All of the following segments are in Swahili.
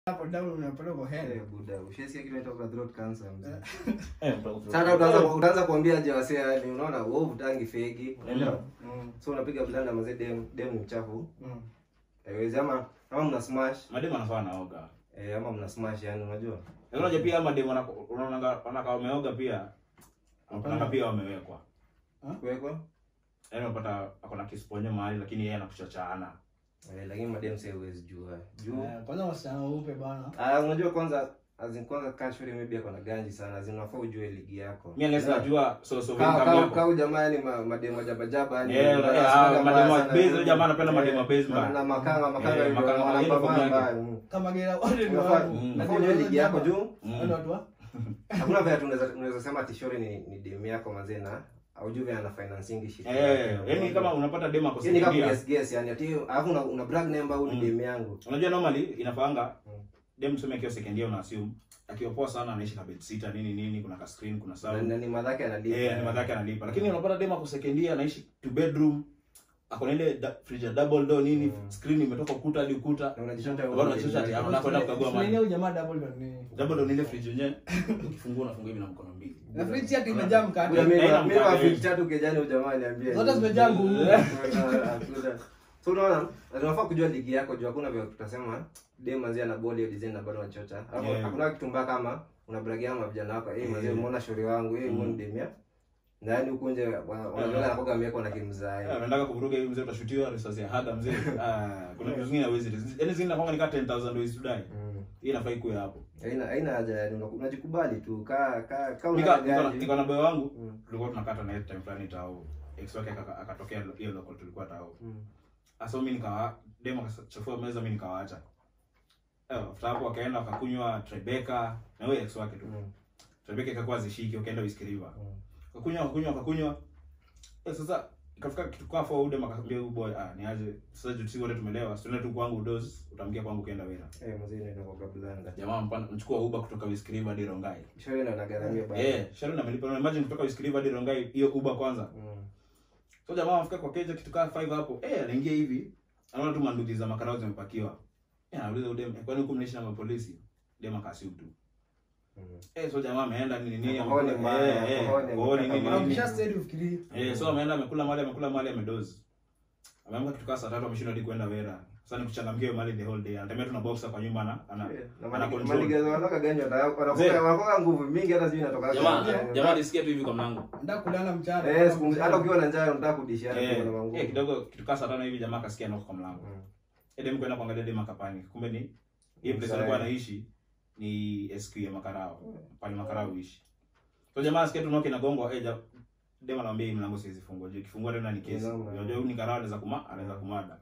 hapo down unapata kwa head. Eh, buda, ushasikia kitu inaitwa throat cancer mzee. Eh, mtoka- Sasa utaanza utaanza kuambia aje wasee yani unaona wewe utangi fegi, unaelewa? Mm. So unapiga blanda mazee dem dem ni mchafu. Mm. Haiwezi ama ama mna smash, mademu anafaa naoga eh, ama mna smash yani unajua. Lakini unajua pia ama mademu wana- unaonanga wanakaa wameoga pia wanaonanga pia wamewekwa Kuwekwa? yaani unapata ako na kisponyo mahali lakini yeye anakuchachaana Eh, lakini madem sasa huwezi jua. Juu. Eh, Kwanza wasichana weupe bana. Ah, unajua kwanza azin kwanza casually maybe ako na ganji sana, azin unafaa ujue ligi yako. mi unless najua so so Ka- income ka- yako Kau jamaa ni ma- mademu jabajaba yani. Yeah, wana- yeah, wana- ah, mademu wa sana. base, huyo jamaa anapenda Eh, mademu wa base na- man. Na makanga makanga Eh, ndio makanga, wanapambana hiyo ndio mbaya, yake. mm. Kama gera wote ni Unafaa wangu. Mm. unafaa ujue ligi yako juu. Mm. Wale watu wa? Hakuna vile tunaweza unaweza sema tishori ni ni demu yako mazee na aujui vile ana financing shit. Eh, yaani kama unapata demu ako Yaani kama second year, guess guess yani ati alafu una, una brag number au ni Mm. demu yangu. unajua normally inafaanga Mm. dem tuseme akiwa second year una assume akiwa poa sana anaishi na bed sitter nini nini kuna ka screen kuna Na sound na ni madhake analipa. eh ni madhaki analipa lakini unapata dem ako second year anaishi two bedroom ako na ile da- fridge ya double door nini Mm. screen imetoka ukuta hadi ukuta Na unajishota Bado unajishota ati hapo nakwenda kukagua Fulani maji au jamaa double door ni. double door ni ile fridge yenyewe ukifungua unafungua hivi na mkono mbili Na fridge yake imejaa mkate. Kuna mimi Haina mimi wa mkate. fridge tatu kejani ujamaa niambie. Zote zimejaa ngumu. Hakuna. So unaona, unafaa kujua ligi yako juu hakuna vile tutasema dem manzi ana body hiyo design na bado anachocha. Alafu Yeah. hakuna kitu mbaya kama unabragia ama vijana wako, eh manzi Yeah. umeona shauri wangu, eh Mm. mbona dem ya. Na yani huko nje wanaona anakoga amewekwa na kimzai. Eh, unataka kuvuruga hivi mzee utashutiwa risasi ya hada mzee ah kuna vitu zingine hawezi yaani zingine nakwanga ni kama 10000 ways to die Mm. hii inafaa ikuwe hapo Haina haina haja yani unaku- unajikubali tu ka ka ka Nika- una niko na- gari. niko na boy wangu Mm. tulikuwa tunakata na yeye time fulani tao ex wake akaka- akatokea hiyo local tulikuwa tao Mm. Asa mimi nikawa demo akachafua meza mimi nikawaacha. Eh, after hapo wakaenda wakakunywa Tribeca na wewe ex wake tu. Mm. Tribeca ikakuwa zishiki wakaenda Whiskey River. Mm. Wakakunywa wakakunywa wakakunywa. Eh, sasa ikafika kitu kwa for ude makaambia huyu boy ah ni aje sasa juu sisi wote tumelewa. Tuende tu kwangu dozi utamkia kwangu ukienda Wera. Eh mzee ndio kwa blanda. Jamaa mpana mchukua Uber kutoka Whiskey River hadi Rongai. Shauri ndo anagaramia bado. Eh, Sharon amelipa na imagine kutoka Whiskey River hadi Rongai hiyo Uber kwanza. Mm. So jamaa afika kwa keja kitu kama 5 hapo. Eh, anaingia hivi. Anaona tu manduki za makarao zimepakiwa. Eh, anauliza udem, eh, kwani huku mnaishi na mapolisi? Dem akasiu tu. Mm. Eh, so jamaa ameenda nini nini Kohoni amekula- mbaya, eh, eh, kohoni kohoni nini amekata nini. Ukisha steady ufikirie. Eh, so ameenda amekula mali amekula mali amedozi. Ameamka kitu kama saa tatu ameshindwa hadi kwenda Wera. Sasa ni kuchangamkia hiyo mali the whole day. Anatembea tu na boxer kwa nyumba na ana ana control. manigezo wanatoka gani Mzee. wanakoga wanakoga nguvu mingi hata sijui inatoka Jamaa jamaa alisikia tu hivi kwa mlango. Nataka kulala mchana. eh siku hata ukiwa na njaa unataka kudishia Eh, na manguvu eh, kidogo kitu kama saa tano hivi jamaa akasikia knock kwa mlango. Mm. Edem kwenda kuangalia dem akapani. Kumbe ni hiyo place Mzee. alikuwa anaishi ni SQ ya Makarao. Pale Makarao huishi. So jamaa asikia tu knock inagongwa, eh ja dem anamwambia hii mlango siwezi fungua. Je, kifungua tena ni kesi. Noma. Unajua huyu ni Karao anaweza kuma, anaweza kumada.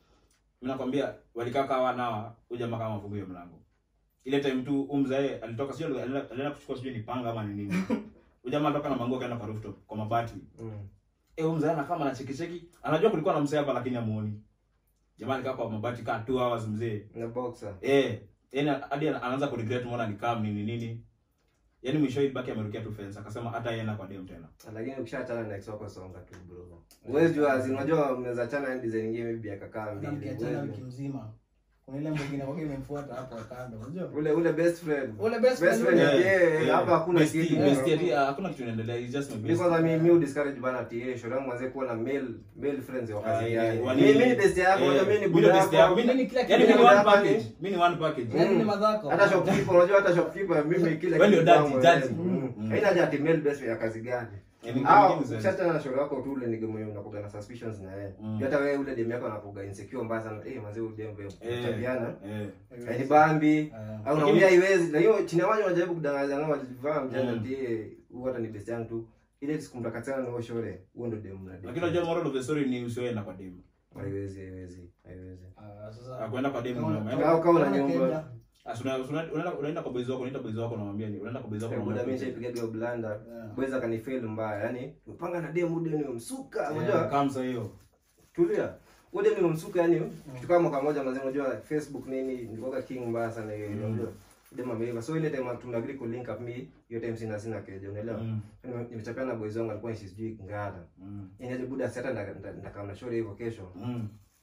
Mimi nakwambia walikaa kawa nawa, huyu jamaa kama afungue hiyo mlango. Ile time tu umzae alitoka sio alienda alienda kuchukua sijui ni panga ama ni nini. Huyu jamaa alitoka na manguo kaenda kwa rooftop kwa mabati. Mm. Eh, huyu mzee anakaa na cheki cheki. Anajua kulikuwa na mzee hapa lakini hamuoni. Jamaa alikaa kwa mabati kaa 2 hours mzee. na boxer Eh, yani hadi ana- anaanza kuregret mbona nikaa nini nini. Yaani mwisho ibaki amerukia tu fence akasema hata yeye kwa dem tena. lakini ukishaachana na ex wako songa tu bro uwezi jua azin unajua mnaweza achana na design nyingine maybe akakaa Na mbili mkiachana huwezi. wiki mzima. Kuna ile mwingine wake imemfuata hapo kando. Unajua? ule ule best friend Ule best best friend friend yule. yeah, yeah, hapa hakuna Bestie, kitu bestie, ati, ah, hakuna kitu inaendelea. He's just my Mimi bestie. kwanza mimi mimi discourage bana ati yeye shule yangu mwanze kuwa na male male friends wa Ah, kazi yeah, yake. wani- Mimi mimi ni best yako, eh, unajua mimi ni mimi buda ndo best yako. yako. Mimi Mimi ni kila Yaani kitu. mimi ni one Hapa ni- package. Mimi ni one package. Yaani ni Mm. madhako. Hata shopkeeper, unajua hata shopkeeper mimi kila Wewe ndio daddy, kwangu, daddy. eh, mm. Mm. Haina haja ati male best ya kazi gani. Yaani Ah, kama kitu ukishachana na shauri wako tu ule nige mwenye unakuga na suspicions na yeye. Mm. Hata wewe ule dem yako anakuga insecure mbaya sana. Eh, manzi huyu dem wewe Eh, chapiana. eh. Yaani bambi. Eh. Au Lakini- naambia haiwezi. Na hiyo chini ya maji wanajaribu kudanganya ngao walivaa mjana Mm. ndiye huyu hata ni best yangu tu. Ile sikumtakatana na huyo shore. Huo ndio dem na dem. Lakini unajua moral of the story ni usiende kwa dem. Haiwezi, haiwezi, haiwezi. Ah, sasa. Ah, kuenda kwa dem Kama- unaenda- Kama- kama una kama nyumba. Kenya. Ah, so una- una- unaenda unaenda kwa boys wako, unaita boys wako unamwambia ni unaenda kwa boys wako Buda mimi unamwambia. nishaipiga hiyo blanda. Yeah. Bweza kanifeel mbaya. Yaani mpanga na dem ude ni msuka. Yeah, Unajua? kamsa hiyo. Tulia. Ude ni msuka yani. Kitu kama mwaka mmoja mzee unajua Facebook nini nilikuwa king mbaya sana hiyo Mm. unajua. Dem ameiva. So ile time tunagree ku link up me, hiyo time sina sina keja unaelewa? Mm, Nime- Nimechapana na boys wangu alikuwa sijui ngara. mm, Yaani aje buda sasa ndakaa na shore hivyo kesho. mm.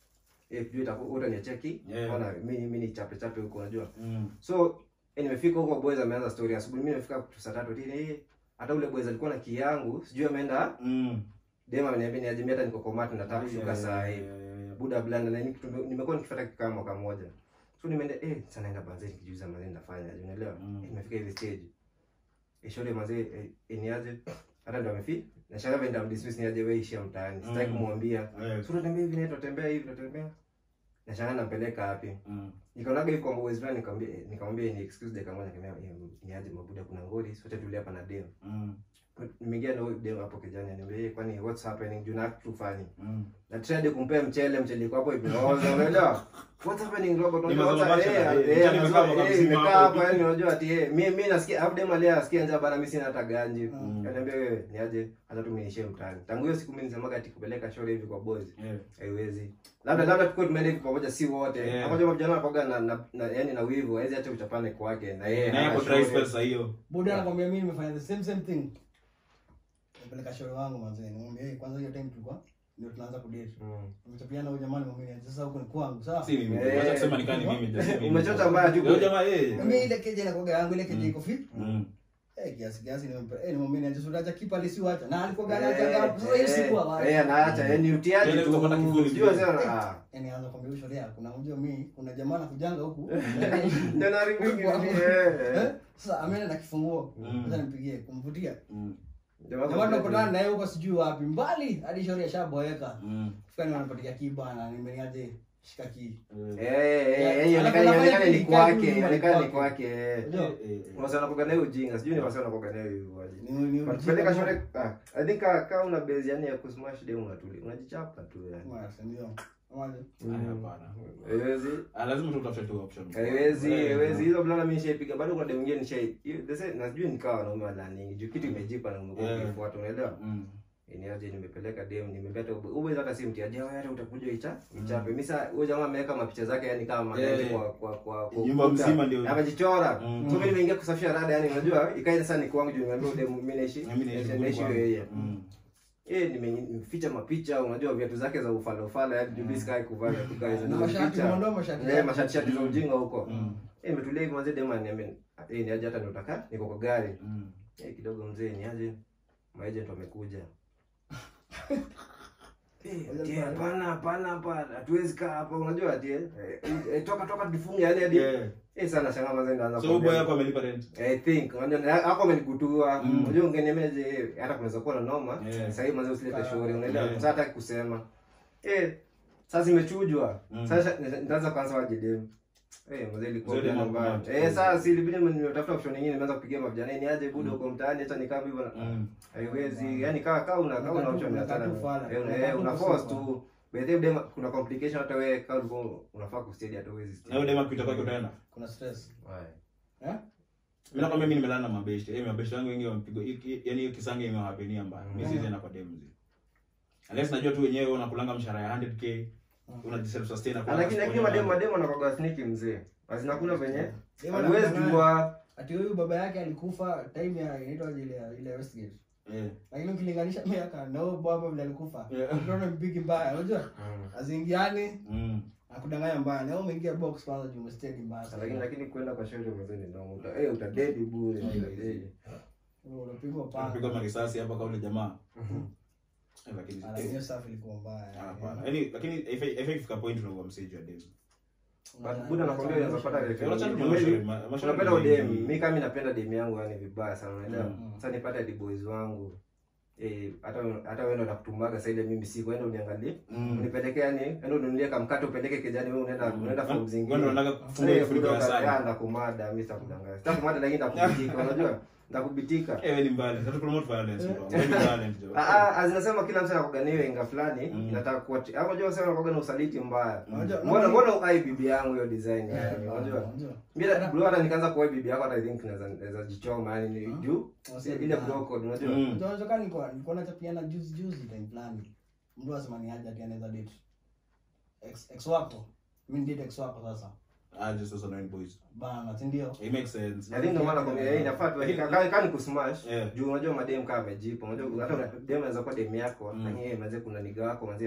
eh juu itakuwa utanicheki Yeah. ona mimi mimi ni chape chape huko unajua Mm. so eh, nimefika huko boys ameanza story asubuhi mimi nimefika kitu saa tatu tini eh hata ule boys alikuwa na kiyangu sijui ameenda Mm. dema ameniambia ni aje hata niko komati nataka kushuka Yeah, saa hii yeah, yeah, yeah. buda blanda na nini nimekuwa nikifuata kikaa mwaka mmoja so nimeenda eh sasa naenda banzeni kijuza mazeni nafanya aje unaelewa Mm. eh, nimefika ile stage eh shule mazee eh, eh, ni aje hata ndo amefi na shaka venda mdismiss ni aje wewe ishia mtaani sitaki Mm. kumwambia Yeah. so tunatembea hivi na tutembea hivi tutembea na shanga nampeleka wapi Mm. nikaonaga hivi kwa boys fulani nikamwambia eh, nikamwambia ni excuse dakika moja nikamwambia eh, ni aje mabuda kuna ngori sote tulia hapa na dem Mm. nimeingia na huyo dem hapo kijani ananiambia eh, kwani what's happening juu na kitu fani Mm. na trade kumpea mchele mchele iko hapo imeoza unaelewa what's happening robot Ni unajua mazao what's- macho eh, na- eh, eh, eh, mchele anasema, imekaa mwaka eh, mzima imekaa hapo. hapo yani unajua ati eh mimi mimi nasikia hapo dem alia asikia njaa bana mimi sina hata ganji Mm. ananiambia wewe ni aje hata tumeishie mtaani tangu hiyo siku mimi nisemaga ati kupeleka shule hivi kwa boys Yeah. haiwezi labda labda tukue tumeenda hivi pamoja si wote Yeah. hapo jamaa vijana wanakuwaga na, na, na yani na wivu hawezi acha uchapane kwake na yeye Na hana yako shule. dry spell saa hiyo. buda anakwambia mimi nimefanya the same same thing napeleka shore wangu manzee nimwambia hey, kwanza hiyo time tulikuwa ndio tunaanza kudate Mm. tumechapiana huyo jamani mwambie sasa huko ni kwangu sawa Si mimi. Eh. Wacha kusema nikani mimi ndio si mimi. Umechota mbaya tu. Leo jamaa eh. mimi ile keje inakuwa yangu ile keje iko fit Mm. eh kiasi kiasi nimempa eh nimwambia niaje sura acha kipa lisiwacha na alikuwa gani Eh, acha hapo sasa hiyo siku eh, awali eh, anaacha yani utiaje Tena tu kutapata kivuli sijui vile. wasema ah yani anza kwambia huyo shore kuna unajua mimi kuna jamaa anakujanga huku ndio na ringi Eh, eh sasa ameenda na kifunguo Mm. sasa nimpigie kumvutia Mm. jamaa jamaa tunapatana naye huko sijui wapi mbali hadi shauri ashaboeka Mm. fika ni wanapatia kibana nimeniaje shika kii eh eh eh Alafu ionekane anafanya ionekane ni kitu kwake kama ionekane ni kwake. kwake eh unajua Eh, eh, eh. wasa wanakoga nayo ujinga sijui ni wasa wanakoga nayo hivyo aje ni ni But kupeleka shule ah i think ka ka una base yani ya kusmash demu unatuli unajichapa tu yani ndio Amaje? Haya, hapana. haiwezi Ah, lazima tu utafute tu option. haiwezi Eh, haiwezi hizo blana mimi nishaipiga bado kuna demu nyingine nishai hiyo the same na sijui nikawa wanaume wala nini juu kitu imejipa na umekuwa Yeah. ukifuata unaelewa Mm. Niaje nimepeleka dem nimebeta uwe hata si mtiaje wewe hata utakuja icha ichape mimi sasa huyo jamaa ameweka mapicha zake yani kama magari Yeah. kwa kwa kwa kwa Nyumba ukuta. mzima ndio- amejichora Mm. so mimi nimeingia kusafisha rada yani unajua ikaenda sasa ni kwangu juu nimeambia dem mimi naishi Na mimi naishi naishi kwangu. yeye Mm. eh nimeficha mapicha unajua viatu zake za ufala ufala yani juu sky kuvaa viatu kama hizo Na mashati nimeficha. umeondoa mashati Eh, mashati shati za ujinga huko Mm. eh imetulia hivi mzee dem ananiambia eh niaje hata nitaka niko kwa gari Mm. Eh, kidogo mzee niaje maagent wamekuja Eh, ati, hapana hapana hapana hatuwezi kaa hapa unajua ati eh, eh, toka toka tufunge yani hadi Yeah. eh sana shanga mazee ndaanza So huyu boy yako amelipa rent. I think unajua hako amenigutua Mm. unajua ungenemeje eh, hata kunaweza kuwa na noma Yeah. sasa hivi mazee usilete Ka- shauri unaelewa Yeah. sasa hataki kusema eh sasa imechujwa Mm. sasa nitaanza kwanza waje dem Eh, mzee ilikuwa Mzee bila dem mbaya. hapo. Eh, sasa si ilibidi nimetafuta option nyingine nimeanza kupigia mavijana ni aje budo huko mtaani hata nikaa hivyo na- Mm. haiwezi yani kaa kaa una kaa una Unakaa tu- option unakaa hata tu fala. eh, una- Unakaa eh, tu una kwa force sofa. tu by the way kuna complication hata wewe kama ulikuwa unafaa kustedi hata uwezi Na huyo dem akipita kwake utaenda. kuna stress Right. eh Mimi nakwambia mimi nimelala na mabeshte. Eh, mabeshte wangu wengi wamepigwa. Yani hiyo kisange imewapenia mbaya. Mimi Mm. siwezi enda kwa dem mzee. Unless najua tu wenyewe unakulanga mshahara ya 100k. Mm. Unajiself sustain Ah, lakini lakini mademo mademo wanakuwa sneaky mzee basi nakuna venye Dem haliwezi anadanganya. jua ati huyu baba yake alikufa time ya inaitwa ile ile Westgate Eh. lakini ukilinganisha miaka na huyo baba vile alikufa Yeah. unaona mpigi mbaya unajua azingiani Mm. akudanganya mbaya na wewe umeingia box kwanza juu umestedi mbaya sana. lakini lakini kwenda kwa shule mzee ni noma uta eh utadedi bure eh unapigwa Unapigwa panga marisasi hapa kwa ule jamaa. Eh, Lakini Ala, hiyo safi ilikuwa mbaya hapana. Yaani lakini haifai haifai kufika point unakuwa msage wa dem. but buda nakwambia unaweza pata Unacha tu Maybe- mashauri, ma- mashauri unapenda ni- udem mi kama napenda dem yangu yani vibaya sana unaelewa Mm. sasa nipate di boys wangu eh hata hata wewe ndo nakutumaga sasa ile mimi siku enda uniangalie Mm. unipeleke yani enda ununulie kamkate upeleke kijani wewe unaenda unaenda form Wewe zingine ndo unataka kufunga Eh, kifuniko ya kutoka- sali. ya, ndakumada mimi sitakudanganya sitakumada lakini ndakubitika unajua ndakubitika Eh, wewe ni mbali. Sasa promote violence bro. Wewe ni violent jo. Ah, ah, azinasema kila mtu anakuganiwa inga fulani Mm. inataka kuwa hapo unajua sasa anakuwa na usaliti mbaya Unajua- mbona mbona ukai bibi yangu hiyo design yani unajua unajua mimi bro hata nikaanza kuwa bibi yako hata I think naweza naweza jichoma yani ni juu Wasema ile vibaya. bro code unajua Mm. Unajua unajua kama nilikuwa nilikuwa nachapiana juzi juzi time fulani. Mtu asema ni aje ati anaweza date. Ex ex wako. Mimi ni date ex wako sasa. Ah, just those annoying boys. Bana, si ndio? It makes sense. I think ndio maana kwa yeye inafaa tu Lakini- kama kama ni kusmash Yeah. juu unajua madem kama amejipa unajua hata una- dem anaweza kuwa dem yako Mm. lakini yeye manze kuna niga wako manze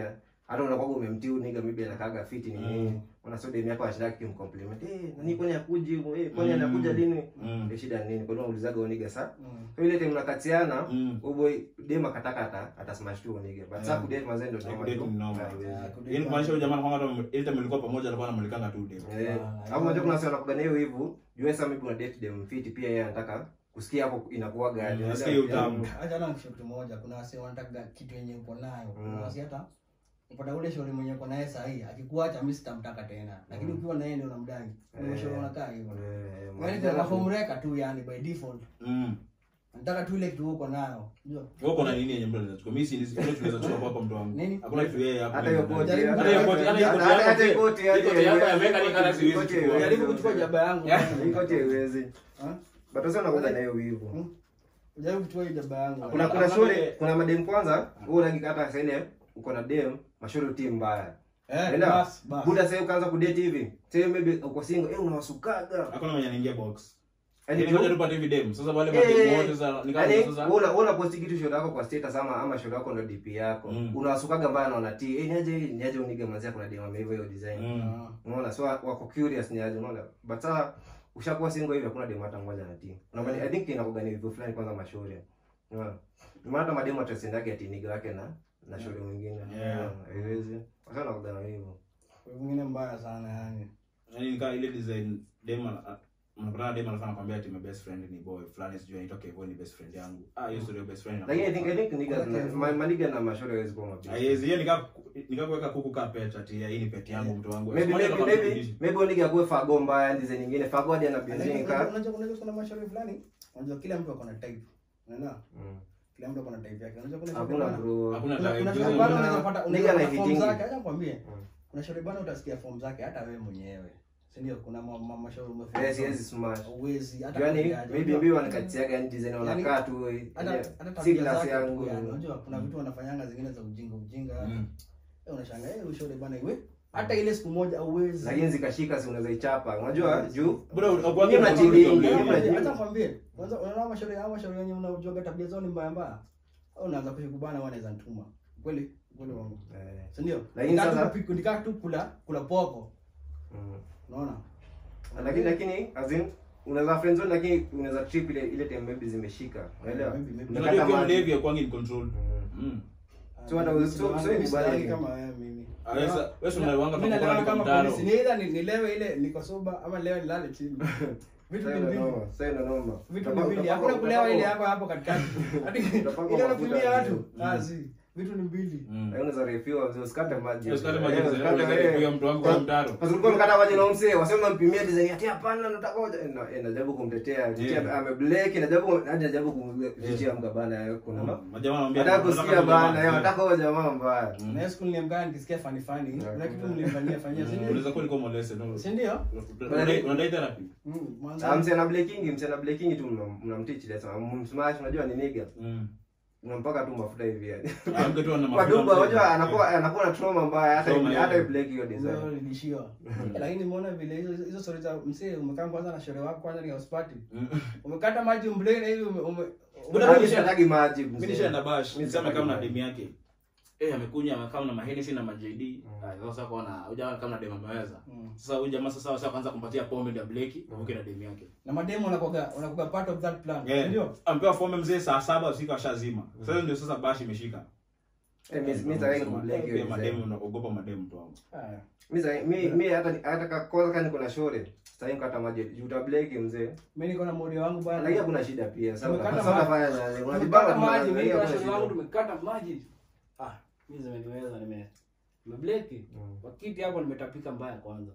hata unakuwa umemtiu niga maybe anakaga fiti ni nini Mm. unasema dem yako anashinda kimcompliment eh nani kwani akuji eh kwani Mm. anakuja lini Mm. ndio shida ni nini kwa hiyo unaulizaga uniga sa Mm. kwa ile time mnakatiana Mm. uboy dem akataka ata atasmash tu uniga but sasa Yeah. kudate mazee ndio Yeah, noma kudate tu. ni noma. Haiwezi. Ah, kudate Yaani kumaanisha huyu jamaa kwamba hata ile time mlikuwa pamoja alikuwa anamulikanga tu dem. Eh, Ah, hapo unajua kuna watu wanakugania hiyo hivyo jua sasa maybe una date dem fiti pia yeye anataka kusikia hapo inakuwaga Mm, aje. asikie utamu. acha na kitu moja kuna wase wanataka kitu yenye uko nayo kuna Mm. wase hata upata ule shauri mwenye uko naye sahi akikuacha mimi sitamtaka tena lakini Mm. ukiwa na yeye ndio unamdai kuna Eh. shauri unakaa hivyo Eh, yani maana- kwa homreka tu yani by default Mm. nataka tu ile kitu uko nayo unajua Wewe uko na nini yenye mtu anaweza chukua? Mimi si ile tunaweza chukua kwako mtu wangu. Nini? Hakuna kitu yeye hapo. hata hiyo koti Jaribu- hata hata hiyo koti, hata hiyo koti hata- yako hata hiyo pia. koti, Hiyo hata koti hiyo- yako ya mechanic hata siwezi koti chukua. haiwezi. jaribu kuchukua jaba yangu Hii koti haiwezi Ha? but sasa unakuja na hiyo wivu Hmm? jaribu kuchukua hiyo jaba yangu Hakuna- kuna kuna Hakuna shule vile- kuna madem kwanza wewe unakika hata sasa ile uko na dem mashauri team mbaya eh Enda. bas bas buda sasa ukaanza kudate hivi sasa maybe uko single eh unawasukaga Hakuna mwenye anaingia box. Yaani Yaani ngoja tupate hivi dem. Sasa wale Eh, madem wote sasa ni kama Yaani, sasa wewe una- wewe unaposti kitu show yako kwa status ama ama show yako ndo DP yako. Mm. Unawasukaga mbaya na unatii. Eh, niaje niaje unige manzia kuna dema hivyo hiyo design. Mm. Ah. Unaona? So wako curious ni aje unaona? But sasa ushakuwa single hivi hakuna demo hata mmoja anatii. Unaona? I think inakuwa ni hivyo fulani kwanza mashauri. Unaona? Ni maana hata mademo atasendake ati nige wake na na shauri mwingine. Yeah. Unaona? Haiwezi. Sasa nakuwa na hivyo. mwingine mbaya sana yani Yaani nikaa ile design dem ana- unapata dem anafanya kwambia ati my best friend ni boy fulani sijui anaitwa Kevin ni best friend yangu. Ah, hiyo story ya best friend. Lakini I think I think niggas Okay. na ma- maniga na mashauri hawezi kuwa mabisi. Haiwezi hiyo nikaa nikaa kuweka kuku kaa pet ati hii ni pet yangu mtu wangu. Maybe Sikwambia maybe kama maybe tuishi. maybe unige akue fago mbaya design nyingine. Fago hadi ana Lakini benzini unajua- ka. unajua unajua kuna mashauri fulani unajua kila mtu ako na type unaelewa Mm. kila mtu ako na type yake unajua kuna shauri Hakuna bana bro. Hakuna kuna time. kuna Juzi- shauri bana Kuna- unaweza pata nigga unaweza na pata form hitingi. zake acha nikwambie Mm. kuna shauri bana utasikia form zake hata wewe mwenyewe si ndio kuna ma- ma- mashauri umeform Yes, yes, smash. uwezi hata Yaani kupigaje, maybe unajua? maybe wanakatiaga yani design Yaani, wanakaa tu hata ile- hata si tabia class zake yangu. tu yani unajua kuna vitu wanafanyanga zingine za ujinga ujinga Mm. eh unashangaa eh ushauri bana iwe hata ile siku moja uwezi Lakini zikashika si unaweza ichapa. Unajua juu Bro, ukuangia Nyinyi na mnajilingi, problem. nyinyi Acha- mnajilingi. acha kwambie kwanza unaona mashauri hao mashauri yenyewe unaojoga tabia zao ni mbaya mbaya au unaanza kushikubana wanaweza ntuma kweli kweli wangu Eh, si ndio Lakini Nikaa tu sasa- kupi- nikaa tu kula kula poko mm. unaona Lakini lakini as in unaweza friend zone lakini unaweza trip ile ile time maybe zimeshika. Unaelewa? Maybe, maybe. Unakata Unajua ukiwa maji. mlevi hakuangi in control. Mm. Mm. So hata usi- so- so Mimi ni sidangi kubali. kama wewe mimi Ah, wewe sa- wewe si unalewanga Mimi kama nalewa kwa kama mtaro. polisi. Ni either ni- nilewe ile niko soba ama leo nilale chini vitu Sasa ni ndo mbili noma, sasa ndo noma. vitu ni Utapaka- mbili utapaka- hakuna kulewa ile utapaka- yako hapo katikati Hadi Utapaka ile mafuta unapimia watu vizuri. ah si vitu ni mbili Mm. Lakini unaweza refill vizuri, usikate maji. Usikate maji, Eh, usikate usikate, maji, eh. pia mtu wangu kwa mtaro. Sasa ulikuwa unakata maji na umse, wasema mpimia design ati hapana nataka hoja. Eh, na- eh, najaribu kumtetea. Tetea Yeah. ameblack, najaribu hadi najaribu kumtetea mkabana kuna ma- Majamaa wanaambia Nataka wanataka kusikia kujamaa. bana, eh, nataka hoja jamaa mbaya. Mm. na hiyo siku nilimkaa nikisikia fani fani Yeah. kuna kitu mlimfanyia fanyia si Mm, ndio unaweza kuwa ulikuwa molested, no? si ndio Unadai- unadai therapy? Mm, Ah, mwanzo mse ana breaking, mse ana breaking tu mnam- mnamteach lesson. Msmash unajua ni nigga. Mm. Unampaka tu mafuta hivi yani. Ah, mke tu ana Kwa mafuta dumba mzee. unajua anakuwa anakuwa na trauma mbaya hata Trauma, hata yeah. break hiyo design. Hizo nilishiwa lakini nimeona vile hizo hizo stories za msee umekaa kwanza na sherehe wako kwanza ni house party Mm. umekata maji umblane hivi ume, ume Buda, Hadi mimi nisha- sitaki maji. mzee. Mimi nishaenda bash, Mimi nisema sitaki kama na maji. demu yake. Eh, amekunya amekaa na mahenesi na majd. Mm. Ah, sasa kuona hujaona kama na demu ameweza. Mm. Sasa huyu jamaa sasa sasa kwanza kumpatia pombe ndio bleki, uke na demu yake. na mademu wanakuwa wanakuwa part of that plan Yeah. ndio Ampewa pombe mzee saa saba usiku ashazima. Sasa ndio sasa bash imeshika. Eh, mimi mimi sitaki Sema, kubreak pia hiyo mademu design. naogopa mademu tu wangu. haya Mimi sasa- mimi mimi hata hata ka- kwanza kama niko na shore, sitaki kukata maji. Juu utabreak mzee. mimi niko na modi wangu bwana Lakini hakuna shida pia. Sasa Tumekata sasa maji. unafanya nani? Unajipanga tumekata tu maji na- mimi na hakuna sherehe shida. wangu tumekata maji ah mimi zimeniweza nime nimebleki Mm. kwa kiti hapo nimetapika mbaya kwanza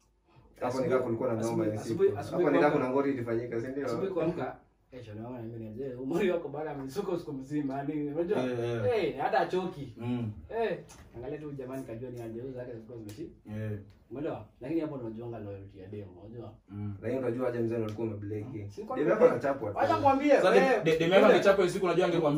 Hapo nikaa kulikuwa na noma hiyo Asubuhi- siku. asubuhi Hapo nikaa kwamba- kuna ngori ilifanyika, si ndio? asubuhi kuamka kesho naona mimi ni je umri wako bana amisuka usiku mzima yani unajua Eh, eh. eh hata achoki Mm. eh angalia tu jamani kajua ni aje zake zilikuwa zimeshi Yeah. umeelewa lakini hapo ndo unajuanga loyalty ya demo unajua Mm. Lakini unajua aje mzee ndo alikuwa umebleki. Si kwa Demu nini? yako anachapwa tu. acha kwambie Sasa wewe de- de- demu yako angechapa hiyo siku unajua angekwambia.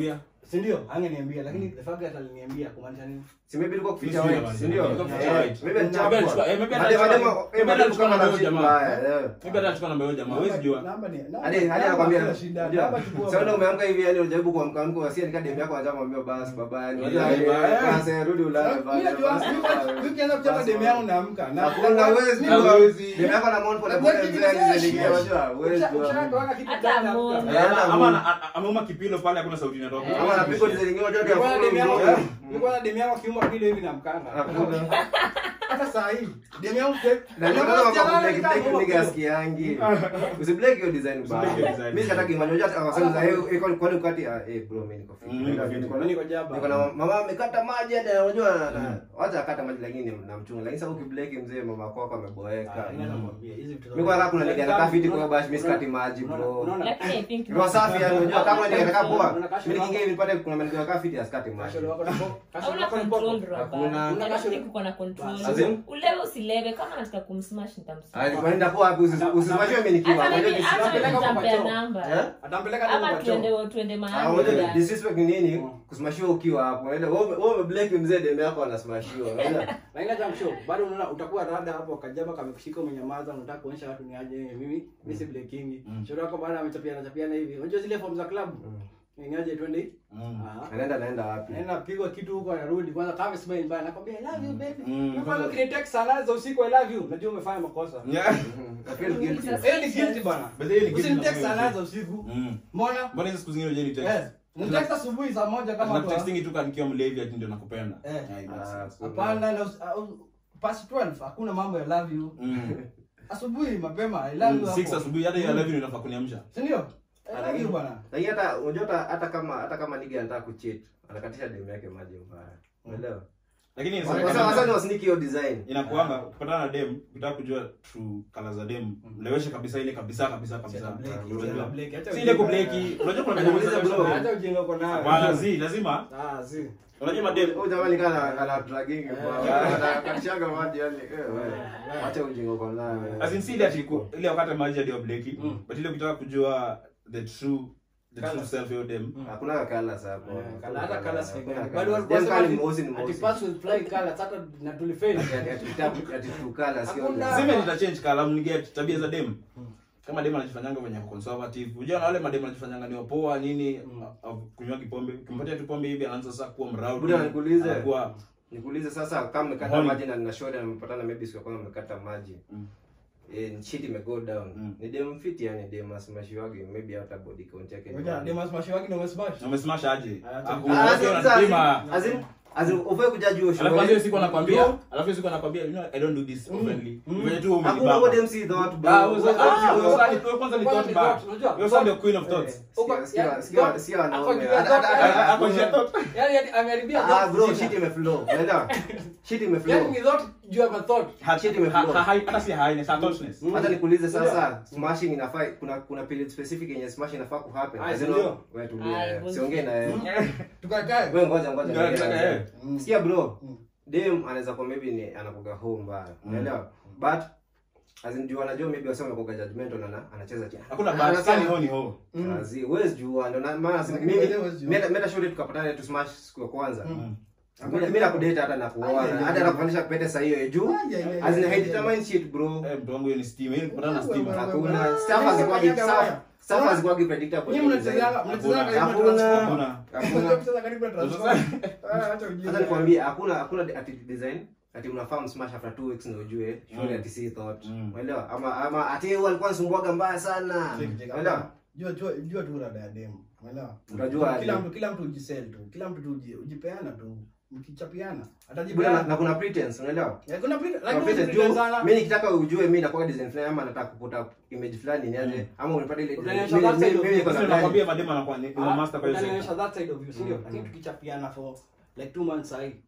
si ndio angeniambia lakini the fact that aliniambia kumaanisha nini si maybe ilikuwa kuficha Mimi white sijui si ndio ilikuwa kuficha Eh, white. maybe Maybe alichukua- eh, maybe Madem- alichukua- madem- maybe eh, madem alichukua kama na na huyo shit jamaa. mbaya, eh. Maybe hata achukua namba ya huyo jamaa, huwezi jua. Namba ni- namba- hadi hadi namba anakwambia hakuna shida, unajua, namba chukua sasa ndio bwana. umeamka hivi yani unajaribu kuamka amka wasia nika demu yako anataka kumwambia basi baba yani unajua Yeah, eh, yeah. sasa rudi ulale Mimi basi najua, basi, mimi- basi. mimi ukianza kuchapa demu yangu naamka. Na- Hakuna huwezi Mimi- jua. Huwezi. Demu yako na mount pole Najua pole kitu mzee fresh. alizalikia unajua huwezi Ukisha- jua. ukishatoka kitu Hata ndani, moon. naamka. Eh, hata Ama moon. ana- a- ameuma kipilo pale hakuna sauti inatoka. Ama anapigwa design unajua ndio Nilikuwa na demu yangu- hakuna nilikuwa na demu yangu akiuma kile hivi namkanga. Hakuna. Hata saa hii, demu yangu ke- Na ndio Jamaa kama sijalala black nikaa black nyuma nigga kidogo. asikiangi. Usiblack hiyo design Usiblack hiyo bana. design. Mimi sikataki manyo hata akasema za hiyo iko kwani ukati ah eh bro mimi niko fit. Mm, Niko niko fit. fit. Mimi niko jaba. Niko na mama amekata maji hata unajua na- wacha akata maji lakini namchunga. Lakini sasa ukiblack mzee mama wako ameboeka. Ah, inaweza kuambia, hizi vitu za- Mimi kwa kaka kuna nigga anakaa fit kwa Unaona- bash mimi sikati maji unaona- bro. unaona- Lakini I think Roho safi yani unajua kama nigga anakaa poa. Unaona kasho Mimi wako- nikiingia hivi nipate kuna nigga anakaa fit asikati maji. Kasho wako na po- kasho hauna wako ni control popo. bro Hakuna. bana. Una I don't kasho- think uko na control. As in? Ulewe usilewe kama nataka kumsmash nitamsmash. Ah, kwenda poa hapo usisimamishwe mimi nikiwa. Hata Unajua mimi dis- hata mimi Peleka kwa nitampea choo. namba. Eh? Atampeleka demu Ama kwa choo. tuende tuende Ah, mahali. unajua fulani. disrespect ni nini? Mm. Kusimashiwa ukiwa hapo. Unaelewa? Wewe wewe umeblack mzee demu yako anasmashiwa. Unaelewa? Lakini acha mshow, bado unaona utakuwa rada hapo kajaba kamekushika umenyamaza unataka kuonyesha watu ni aje mimi mimi si breaking. Mm. Shauri wako bado amechapiana chapiana hivi. Unajua zile form za club? Ni aje twende? Mm. Ah. Anaenda anaenda wapi? Naenda pigwa kitu huko anarudi kwanza kama smile mbaya nakwambia I love you baby. Mm. Na kwanza ukinitext sana za usiku I love you. Unajua umefanya makosa. Yeah. I feel guilty. Sasa- Eh ni guilty bana. But hiyo ni guilty Usinitext na sana za usiku. Mm. Mbona? Mbona hizo siku zingine hujani text? Eh. Nitext asubuhi saa moja kama Na tu. texting tu kama nikiwa mlevi ati ndio nakupenda. Eh. Yeah, it makes Ah, sense. Hapana na us- au- past 12 hakuna mambo ya love you. Mm. Asubuhi mapema I love you. Mm, six hapo. asubuhi hata hiyo live inafaa kuniamsha. Si ndio? I love you bana. Lakini hata unajua hata hata kama hata kama nigga anataka kucheat, anakatisha demu yake maji mbaya. Unaelewa? Lakini Sasa sasa ni wasniki hiyo design. inakuanga kupatana na dem ukitaka kujua true color za dem mleweshe kabisa ile kabisa kabisa kabisa Blake, Utajua. Blake, acha si ile ujinga. kubleki unajua kuna Niulize dem bro. Acha ujinga uko nayo. Hapana, si lazima Ah, si. unajua madem Huyu jamani kana ana dragging kwa. Anakatishaga maji yani. Eh wewe. Acha ujinga kwa nayo. as in si that iko ile wakati maji ndio bleki Mm. but ile ukitaka kujua the true the true Colour. self yo dem Hakuna kala hapo. Eh, kala- hata kala si Hakuna gani. colours. Bado walikuwa Dem wasema kali ati- mweusi ni ati mweusi. pass with flying colors, hata na tulifeli. Ati- ati ati- ati true colour, sio Hakuna. dem. sema nita change color mniget tabia za dem kama dem anajifanyanga venye ako conservative unajua na wale madem anajifanyanga ni wapoa nini Mm. uh, uh, kunywa kipombe ukimpatia tu pombe hivi anaanza sasa kuwa mraudi Buda, nikuulize. anakuwa Nikuulize sasa kama mmekata Honey. maji na nina shoda na mmepatana maybe siku ya kwanza mmekata maji. Mm. Eh, shit ime go down. Mm. Ni dem fit yani dem asimeshiwage maybe hata body count yake. ni Ngoja, one. dem smash wake na umesmash. umesmash aje Ah, Aku- Ah, ukiwa sasa, unanipima. as in- as in, ufai kujaji hiyo alafu show. hiyo siku anakwambia Bro. alafu hiyo siku anakwambia you know I don't do this Mm. openly Mm. venye tu Hakuna umenibamba what dem see thought, bro. Ah, wewe sasa- ah, Wewe- wewe sasa ni- wewe kwanza ni Kwanza thought ni bad. thought, unajua? Wewe sasa ndio queen of thoughts Sikia- sikia- Uko- sikia- ya- sikia ako wanaume. juu ya Hata- thought, hata- yani- Ako juu ya thought. Yaani yaani ameharibia Ah, thought bro, zima. shit imeflow. Unaelewa? Shit imeflow. Yaani ni thought juu ya thought. Ha- Shit ha- imeflow. ha- ha- hata si highness ha- thoughtness Mm. hata nikuulize sasa smashing inafaa kuna kuna period specific yenye smashing inafaa ku happen Ah, As in, ndio. wewe Ah, tulie bullshit. siongee na yeye Tukakae. wewe ngoja ngoja Ngoja, niongee na ngoja, yeye. eh. Mm. sikia bro Mm. dem anaweza kuwa maybe ni anakuga home mbaya unaelewa but as in juu anajua maybe wasema anakuga judgmental ana anacheza chini hakuna Anasema- bahati kani ho ni ho Mm. Kazi, huwezi jua ndo na maana si- Lakini mimi wewe huwezi jua. mimi mimi shule tukapatana tu smash siku ya kwanza Mm. mimi mimi nakudate hata na kuoa Ai, ai, hata ai. nakufanyisha pete saa hiyo ya juu Ai, ai, ai, as in ai, I ai. determine shit bro eh mtu wangu hiyo ni steam hiyo ni kupatana na steam Wewe, hakuna wewe. staff hazikuwagi Kanyaga staff waya. staff hazikuwagi predictable Nyinyi mnachezanga mnachezanga karibu na Hakuna. transformer. Hakuna. Hakuna. Mnacheza kucheza karibu na transformer. Ah, acha ujinga. Sasa nikwambie hakuna hakuna ati design ati mnafahamu smash after 2 weeks ndio ujue shule Mm. ati si thought Mm. unaelewa ama ama ati yeye alikuwa anasumbuaga mbaya sana Cheki, cheki. unaelewa Jua jua jua tu rada ya demu. Umeelewa? Unajua kila aje. mtu kila mtu ujisell tu. Kila mtu tu uji- ujipeana tu. Mkichapiana. Bwana, na, Atajipeana. na kuna pretense unaelewa Eh, Kuna pretend Kuna lakini pretense pretend juu sana. mimi nikitaka ujue mimi nakuwa design fulani ama nataka kuputa image fulani niaje ama unapata ile Utanionyesha mimi- that side mimi of mimi niko Sasa na gari. nakwambia madema anakuwa ni ni Ah, master kwa hiyo utanionyesha sector. that side of you, si ndio? Mm. Lakini tukichapiana for like two months sahi.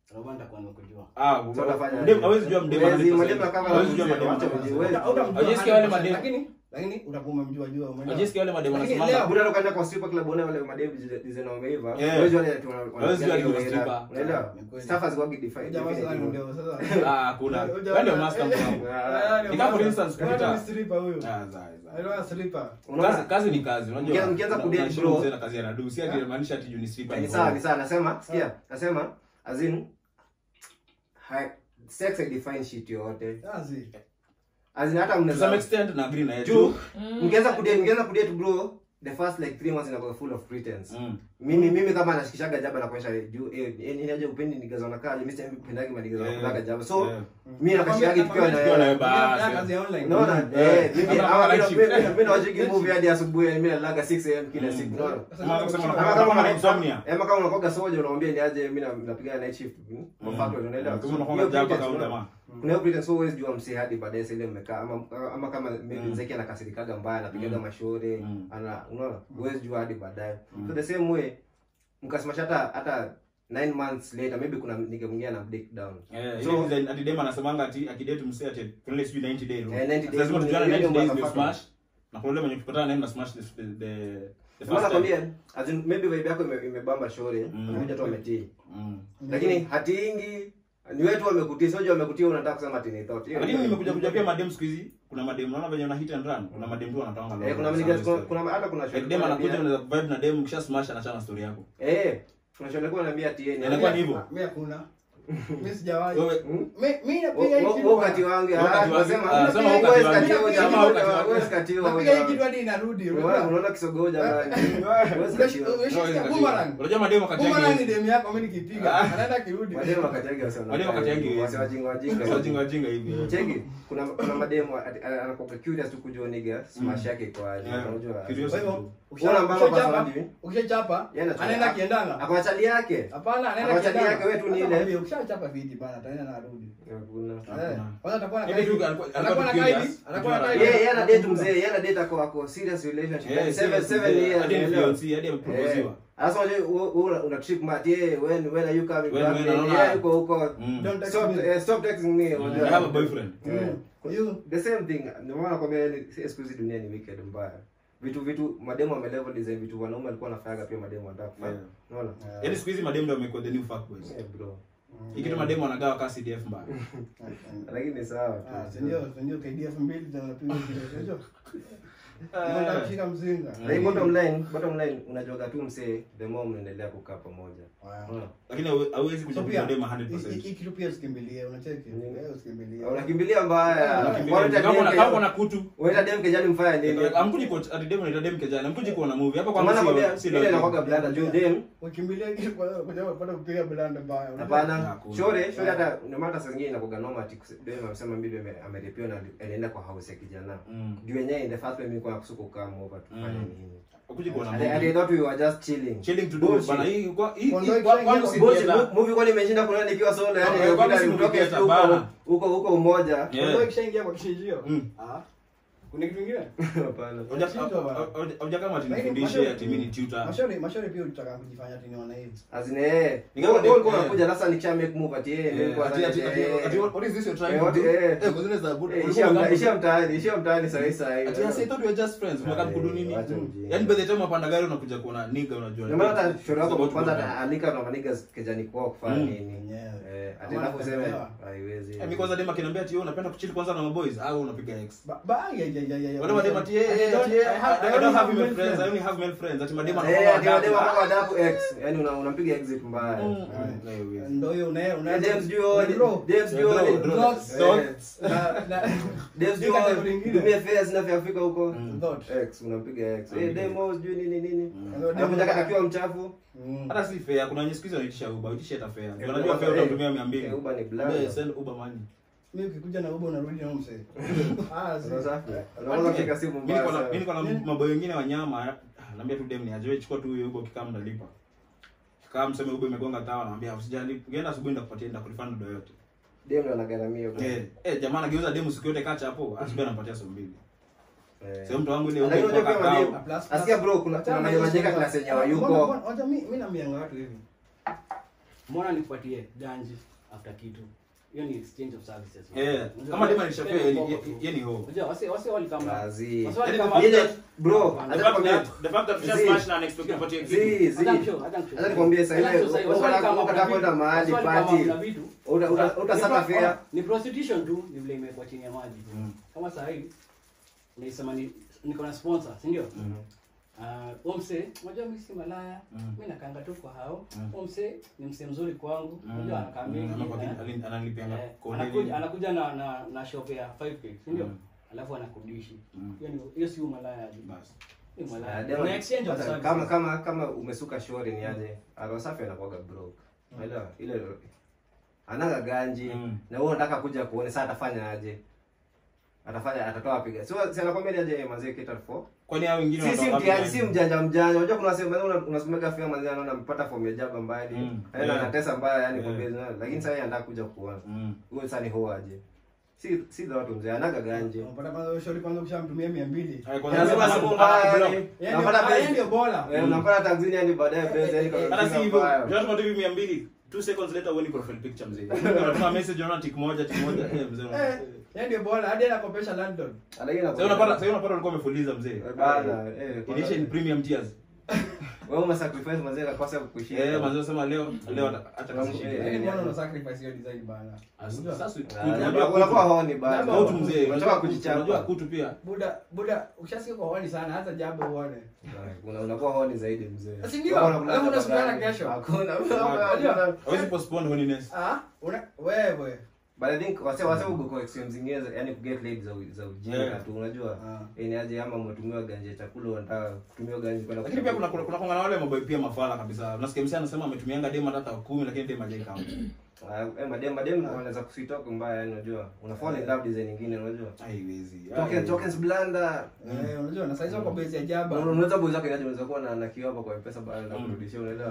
Robo nitakuwa nimekujua. Ah, So unafanya mdem aje? hawezi jua mdem Huwezi, 100%. madem kama Hawezi jua wacha madem ujue, 100%. huwezi. Uta- utamjua Haujaisikia wale 100%, madem? lakini lakini utakuwa umemjua jua umeelewa? Hawajisikia wale madem Lakini wanasemaga leo- Buda ukaenda kwa stripper club unaona wale madem design wameiva. Yeah. Huwezi wale tu wana- Hawezi jua wanapiga ni hiyo stripper. era. Unaelewa? Ni kweli. Staff has worked defined. Jamaa sasa definitely. ndio sasa. ah kuna Huyo wewe ndio jamaa- master mwanangu Ah, Ni kama for instance, Bwana kupita- ni stripper huyo. ah zai zai Alikuwa stripper. unaona? kazi kazi ni kazi unajua Mkianza- mkianza una- kudate, unaheshimu bro. mzee na kazi anadu si ati maanisha ati juu ni stripper ni ni sawa wrong. ni sawa nasema sikia nasema as in hi- sex haidefine shit yoyote Kazi. as in hata to some mnaweza extent na agree na yeye juu Mm. mkianza kudate mkianza kudate bro the first like three months inakuwa full of pretense Mm. mimi mimi kama nashikishaga jaba na kuonyesha juu eh eh, inaje upendi nigaza unakaa mimi sasa pendagi madigaza Eh, kulaga jaba so eh. mimi nakashikagi tukiwa Tukiwa na na wewe basi. Fanya kazi ya online. unaona Eh, eh mimi kama ama kama mimi shift. mimi- mimi nawacheki movie hadi asubuhi mimi nalaga 6 am kila Mm. siku unaona Kama kusema Ama kama kama kama una- insomnia Ema kama unakoga soja unamwambia ni aje mimi na- napiga night shift mm, kwa Mm. factory unaelewa Kama So, unakuwa hiyo jaba pretense, kama unaona? jamaa kuna hiyo pretense huwezi jua msee hadi baadaye sasa ile mmekaa ama ama kama maybe Mm. mzeki anakasirikaga mbaya anapigaga Mm. mashauri Mm. ana unaona huwezi jua hadi baadaye Mm. so the same way mkasimasha hata hata 9 months later maybe kuna nige mwingine ana break down Eh, So- ile design ati dem anasemanga ati akidate msee ati kuna ile sijui 90 day rule. Eh, 90 days Lazima rule, tujuane hiyo 90 ndio days ndio motherfucker. smash. Na kuna ile mwenye kupatana naye mna smash the the the the Sasa first time. nakwambia as in maybe vibe yako ime- imebamba shauri Mm. amekuja tu ametii Mm. lakini hatiingi ni wetu wamekutia sio wamekutia unataka kusema ati ni thought Hiyo Lakini ndio- nimekuja kuja pia madem siku hizi kuna madem naona venye una hit and run. Kuna madem tu wanatoanga eh kuna mnigas kuna kuna hata kuna Like dem anakuja unaweza vibe na dem kisha smash anachana story yako. eh kuna shule kwa naambia ati yeye ni Inakuwa ni hivyo. Mimi hakuna. Mimi sijawahi. Wewe Hmm? Mi- mi napiga hii Wo- kitu wo- bwana. wakati wangu Wakati ah wangu. nasema Ah, sema wakati huwezi wangu. katiwa Sema jamaa, wakati wangu. huwezi katiwa Napiga hii jamaa. kitu hadi inarudi. Unaona unaona kisogo jamani huwezi katiwa Umeshika boomerang. Unajua madem wakati Boomerang ni yangu. demu yako mimi nikipiga. Ah. Anaenda kirudi. mademu wakati yake wasa Mademu wakati yangu. wasa wajinga wajinga Wajinga wajinga hivi. cheki kuna kuna mademu ati- anakuwa curious tu kujua nigga smash yake kwa aje Yeah. unajua Curious. Kwa hivyo Unaona ukisha- mbamba ukishachapa, personality? ukishachapa Yeye anachapa. anaenda kiendanga. akona chali yake Hapana, anaenda Akawachali kiendanga. yake, wewe tu ni Hata ile. mwambie, ukishachapa viti bana, ataenda na arudi. hakuna Eh, kwanza atakuwa na Maybe kaidi. tu alikuwa- Anakuwa na alikuwa kaidi. curious. Anakuwa na Kujua kaidi. yeye yeye ana date mzee yeye ana date ako ako serious relationship Yeah, Like seven serious, seven mzee. years Hadi unaelewa? influence, hadi ameproposiwa. Sasa unajua wewe- wewe una trip mat yeye when when are you coming When- back when, Yeye anaona- yuko huko Mm. Don't text stop me. eh, stop texting me Mm. unajua. I have a boyfriend. Yeah. Mm. Kwa hiyo the same thing ndio maana nakwambia yani si- siku hizi dunia ni wicked mbaya vitu vitu mademo wamelevel design vitu wanaume walikuwa wanafanyaga pia mademo wanataka kufanya Yeah. unaona Yaani siku hizi madem ndio wamekuwa the new fuckboys. yeah bro Hii kitu madem wanagawa kasi CDF mbaya. lakini ni sawa Ah, tu si ndio, si ndio KDF mbili tena unapiga kile hicho. Unataka kushika mzinga. lakini bottom line bottom line unajoga tu msee the more mnaendelea kukaa pamoja Wow. unaona Lakini hawe- hawezi So kuja pia, madem hii- 100%. hii kitu pia usikimbilie, unacheki? Nini? Eh, usikimbilie. unakimbilia mbaya Unakimbilia. Unaita Kama una- dem kama ke- una kutu unaita dem kejani mfanya nini amkuji kwa ati dem anaita dem kejani amkuji kuona movie hapa Kwa kwa maana kwambia si ile inakuwaga blanda juu dem Ukimbilie kitu kwa kuja kupata kupiga blanda mbaya. hapana Hakuna. shore shore hata ndio maana saa zingine inakuwaga normal ati kuse- dem amesema mimi ame- ameripiwa na alienda kwa house ya kijana Mm. juu yenyewe in the first place mimi kwa kusuka kama over tufanye Mm. nini Amkuji kuona And I- and I movie. thought we were just chilling. Chilling to do Bullshit. bana hii kwa hii Kondoa hii- kwa- ikishaingia kwangu kwa si Bullshit. theater. Mo- movie kwani imeshinda kuna nikiwa solo yani Okay, kwangu si ukitoka theater, huko bana. huko huko umoja Yeah. Ndio ikishaingia kwa kishinjio. Mm. Ah. Kuna kitu kingine? hapana Hauja- Shindwa bana. hauja- hauja kama ati Lakini nifundishe mashauri- ati mimi ni tutor. Mashauri, mashauri pia ulitaka kujifanya ati ni wanaivi. azine eh Ni kama wewe dem- ulikuwa eh. unakuja sasa nikisha make move ati eh Eh, nilikuwa ati- ati- ati- eh, ati- what is this you're trying Eh, to what- do? eh. Eh, because there's a good- eh, ulikuwa ishia mta- unataka- ishia mtaani ishia mtaani sasa sasa Ati, I thought we were just friends. Umekaa kudu nini? Wacha ujinga. Yaani by the time unapanda gari unakuja kuona nigga unajua. ndio maana hata shore It's wako about kwanza to go down. alika na maniga kejani kwao kufanya Mm. nini Yenyewe. eh ati Ama alafu useme anatembelewa. haiwezi Eh, mimi kwanza dem akiniambia ati wewe unapenda kuchill kwanza na maboys au unapiga ex. Ba- ba- ya- ya- ya- ya- ya- Wale madem ati eh, I eh, don't- ati eh, I have- I I don't only have have male male friends. I friends. only have male friends. Ati madem eh anakuwa ati wademu adabu. wako adabu x yani una- unampiga exit mbaya Mm. Aye. Na hiyo wizi. Ndio hiyo una- una- Eh, James Juo, Bro, James Eh, Juo, bro, eh, bro. Dots, Dots. na- na- James Hiyo Juo, category ingine. dumia fares na vya Afrika huko Mm. Dot. x unampiga x eh Unampiga demo sijui nini nini Ndio anakuja demo- akiwa mchafu Mm. Hata si fair. Kuna wenye siku hizi wanaitisha Uber. Uitishe hata fair. Eh, Unajua Uber- fair eh, utatumia 200. eh, Uber ni Uber, blanda. send Uber money. Mimi ukikuja na Uber unarudi na mse. Ah, si- Sasa safi. Unaweza kupiga simu Mimi mbaya niko na- sana. mimi niko na maboy wengine wa nyama ah, naambia tu dem ni aje chukua tu hiyo Uber ukikaa mnalipa. Kama mseme Uber imegonga tawa naambia usijali. Ukienda asubuhi nitakupatia nitakulifanya ndo yote. Dem ndo anagharamia huko. Eh, eh jamaa anageuza demu siku yote kacha hapo, asubuhi anampatia so mbili. Eh. Sasa mtu wangu ile Lakini Uber unajua kwa pia kakao. madem- Plus- Asikia bro kuna kuna Tena madem hizo majeka sasa- class yenye Mbona- hayuko. mbona- wacha mi- mi naambianga watu hivi mbona nikupatie ganji after kitu hiyo ni exchange of services Eh, Unajua, kama dema spend alishapea for yeye purpose. yeye ni ho. Unajua, wase wase walikama Kazi. wase Yaani walikama Ile- bro, The The acha fact nikwambie. that the fact that Zii. just smash na unexpected kupatia kitu. Zi, zi. Hata mshow, hata mshow. Acha nikwambie sasa Hata ile mshow, sasa, wase ukataka walikama ukataka kuna kwenda vitu. mahali Wase walikama party. kuna vitu. Uta- uta- utasaka Ni pro- fare. ni prostitution tu ni vile imekuwa chini ya maji Mm. kama saa hii unaisema ni niko na sponsor si ndio Mhm. uh, omse unajua mimi si malaya Mm. mimi nakanga tu kwa hao Mm. omse ni mse mzuri kwangu Mm. unajua anakaa Mm. mingi Ama kwa eh. kile- alin- analipianga Eh, kodi anakuja nini. anakuja na na na shop ya 5k si ndio Mm. alafu anakudishi Mm. hiyo ni hiyo si umalaya Basi. ni Ah, malaya dema- una exchange of sasa services kama kama kama umesuka shori ni aje arosafi anakuwaga broke unaelewa ile anaga ganji Mm. na wewe unataka kuja kuone sasa atafanya aje atafanya atatoa piga sio si anakwambia ni aje mazee cater for Kwani hao wengine si si wanatoka mtiaji wapi si gani? mjanja mjanja unajua kuna sema una- unasomeka fia mazee anaona mpata form ya jaba mbaya Mm. yani Yeah. anatesa mbaya yani Yeah. kwa business lakini sasa yeye anataka kuja kuona Mm. huyo sasa ni ho aje si si za watu mzee anaga ganji Unapata kwanza huyo shauri kwanza ukishamtumia 200. Haya, kwanza lazima lazima simu mpaka mbaya block. yani Yeye unapata ndio- yeye pesa ndio bora. Eh, unapata tanzini yani baadaye pesa yani kwa Hata si hivyo, mbaya. unatuma tu hivi 200, two seconds later uone profile picture mzee. Unatuma message unaona tick moja, tick moja, eh, mzee. unaona- Eh, yeye ndio bora hadi anakopesha London. Lakini Sasa unapata sasa unapata ulikuwa umefuliza mzee. Eh, bana, eh, kwanza- Inaisha in premium tiers. wewe umesacrifice mazee kakosa kukushinda. Eh, manzi sema leo leo hata kama Eh, shida. Yaani eh, mbona eh. una sacrifice hiyo design bana? Sasa sasa Ah, kutu, unakuwa- unajua unakuwa kutu. honi bana. Labda Kutu mzee, Unataka unataka kujichapa. Unajua kutu pia. Buda buda ukishasikia kwa wani sana hata jambo uone. Una- unakuwa honi zaidi mzee. Si ndio? Kama unakula Alafu unasubiriana tabani. kesho. Hakuna. Unajua? Hawezi postpone holiness. Ah, una wewe. But I think wase wase ugo kwa extreme zingine za- yani kuget laid za u- za ujinga Yeah. tu unajua. Ah. Eh, ni aje ama umetumiwa ganje ya chakula unataka kutumiwa ganje kwenda Lakini pia kuna kuna kuna kuna wale maboy pia mafala kabisa. Unasikia msanii anasema ametumianga demo hata 10 lakini demo hajaikama. Ah, eh, madem madem wanaweza kusitoka mbaya yani unajua. Una fall in love design nyingine unajua. Haiwezi. Token tokens blanda. Eh, unajua na saizi wako base ya jaba. Unaweza boza kwa unaweza kuwa na na kioo hapa kwa pesa baada ya Mm. kurudishia unaelewa.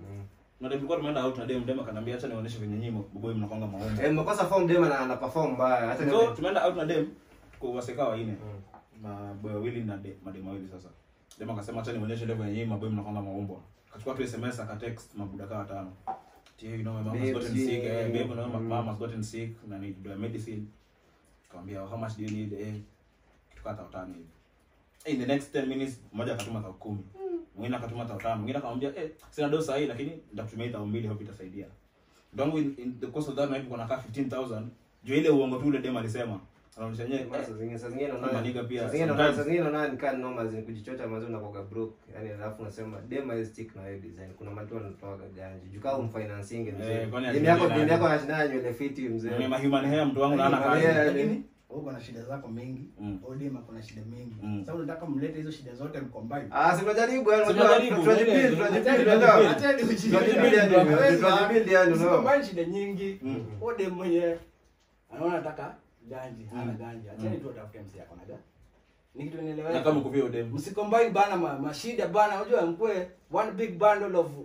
Na ndio tulikuwa tumeenda out na demo demo akaniambia acha nionyeshe venye nyinyi maboy mnakonga maombi. Eh, mmekosa form dem na ana perform mbaya. Hata So tumeenda out na dem kwa waseka wanne. Maboy wawili na de- madem wawili sasa. Dem akasema acha nionyeshe level yenyewe maboy mnakonga maombo. Akachukua tu SMS akatext mabuda kama watano. Tia you know my mom has Babe, gotten yeah. sick. Eh, babe, you know my Mm. mom has gotten sick na need the medicine. Akamwambia how much do you need? Eh, kitu kama utani hivi. Eh, in the next 10 minutes mmoja akatuma tao 10. Mwingine akatuma tao 5. Mwingine akamwambia eh sina dosa sahihi lakini nitakutumia tao 2 hope itasaidia. Ndangu in, in the course of that night kuna kaa 15000 juu ile uongo tu ule dem alisema. Anaonyesha yeye Mara saa zingine saa zingine Kama naona nigga pia, saa zingine sometimes. naona saa zingine naona ni kana noma zini kujichocha mazao na kwa broke yani alafu unasema dem is stick na hiyo design kuna mtu anatoa ganji juu kama umfinancing mzee Eh, kwani dem yako ajui dem nani? yako anashinda nywele fiti ni mzee ma human hair mtu wangu na ana Human kazi. hair. Lakini uko na shida zako mingi. Mm. Odema kuna shida mingi. Mm. Sasa unataka mlete hizo shida zote mcombine. ah si tunajaribu yani Si unajua tunajaribu, tunajibili ile- tunajibili ile- unajua ile- Acheni tunajibili yani tunajibili yani unaona Mcombine shida nyingi. Mm. ode mwenye anaona nataka ganji hana Mm. ganji acheni Mm. tu atafute msi yako naga ni kitu Na nielewa kama kuvia dem. msicombine bana ma, mashida bana unajua mkwe one big bundle of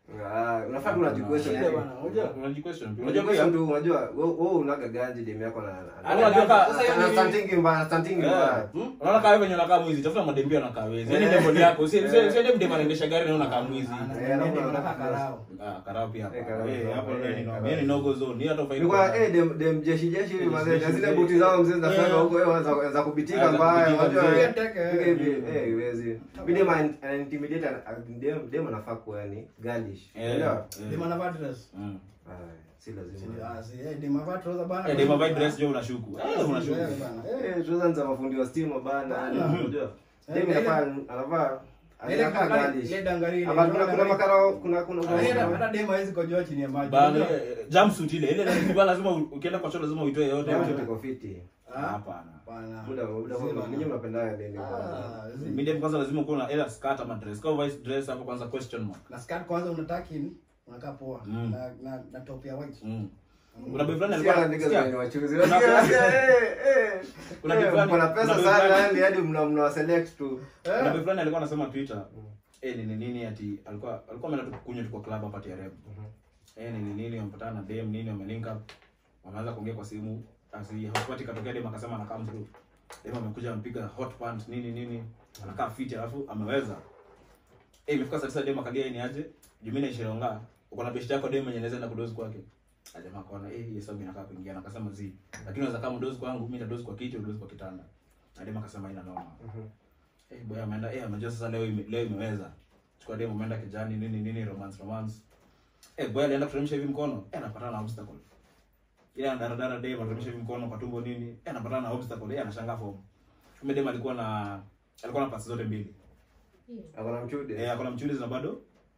ah unafaa tu unajikwestion shida yani bana unajua Unajiquestion pia. unajua Unajua kwa pia mtu unajua wewe wewe unaga ganji dem yako na Ana Unajua ganji. ka- Sasa hiyo na ni- stunting mbaya stunting mbaya Hmm? Unaona kama venye unakaa mwizi, tafuta madembia unakaa wezi. Yaani level yako, si si si dem anaendesha gari na unakaa mwizi. Anataka karao. Ah, karao pia Eh, hapa. karao Eh, pia. hapo Eh, ndio ni karao. no. Yaani no go zone. Ni hata faida. Nilikuwa eh dem dem jeshi jeshi hivi mazee na zile buti zao mzee zinafanya Yeah. huko wewe za za kubitika Ah, za mbaya kubitika unajua mzee. eh, Teke. piga hivi eh iwezi bidi ma ana intimidate ana- dem dem anafaa kuwa ni girlish Eh. unaelewa Dem anavaa dress. Mm. Ah, si Si- lazima ah, si- eh, dem anavaa trouser bana. Eh, dem ambaye dress jo unashuku. Eh, Eh, unashuku. bana. Eh, eh tuanza za mafundi wa stima bana Bana. unajua Eh, dem ile- anafaa anavaa ile anafaa kangari- girlish ile dangari ile, Hapa kuna ile kuna dangari. makarao kuna kuna Ah, ile- kuna hata dem hawezi kojoa chini ya maji. Bana Unajua? eh, jumpsuit ile. Ile lazima lazima u- ukienda kwa choo lazima uitoe yote. dem tuko fiti Ah, Hapana. bana. muda muda Si bana. ninyi mnapenda nini bana Ah, zi- Medium kwanza lazima kuwa na either skirt ama dress. Kama vice dress hapo kwanza question mark. na skirt kwanza unataka in unakaa poa Mm. na, na, na top ya white Mm. Kuna boy fulani Sikia alikuwa niggas sikia. wenye wachuzi. Kuna- Unasikia, unasikia, eh, eh. Kuna Eh, different- mko na pesa kuna sana different- yani hadi mna mna select tu. Kuna eh, boy fulani alikuwa anasema Twitter. Eh, nini nini ati alikuwa alikuwa ameenda tu kunywa tu kwa club hapa TRM. Eh, nini nini wamepatana na dem nini wamelink up. Wameanza kuongea kwa simu. Asi hotpot katokea dem akasema anakaa mtu. Dem amekuja ampiga hot pant nini nini. Anakaa fit alafu ameweza. Eh, imefika saa tisa dem akalia ni aje? Jumina ishironga. uko na beshte yako dem mwenye anaweza enda kudozi kwake Ah, jamaa akaona eh hii hesabu inakaa kuingia na akasema zi lakini unaweza kama dozi kwangu mimi nitadozi kwa kiti udozi kwa kitanda na dem akasema ina noma eh boy ameenda eh amejua sasa leo ime, leo imeweza chukua dem ameenda kijani nini nini romance romance eh boy alienda kuteremsha hivi mkono eh anapatana na obstacle ile anadaradara dem anateremsha hivi mkono kwa tumbo nini eh anapatana na obstacle eh anashangaa form kumbe dem alikuwa na alikuwa na pasi zote mbili Akona mchude. eh akona mchulizi na bado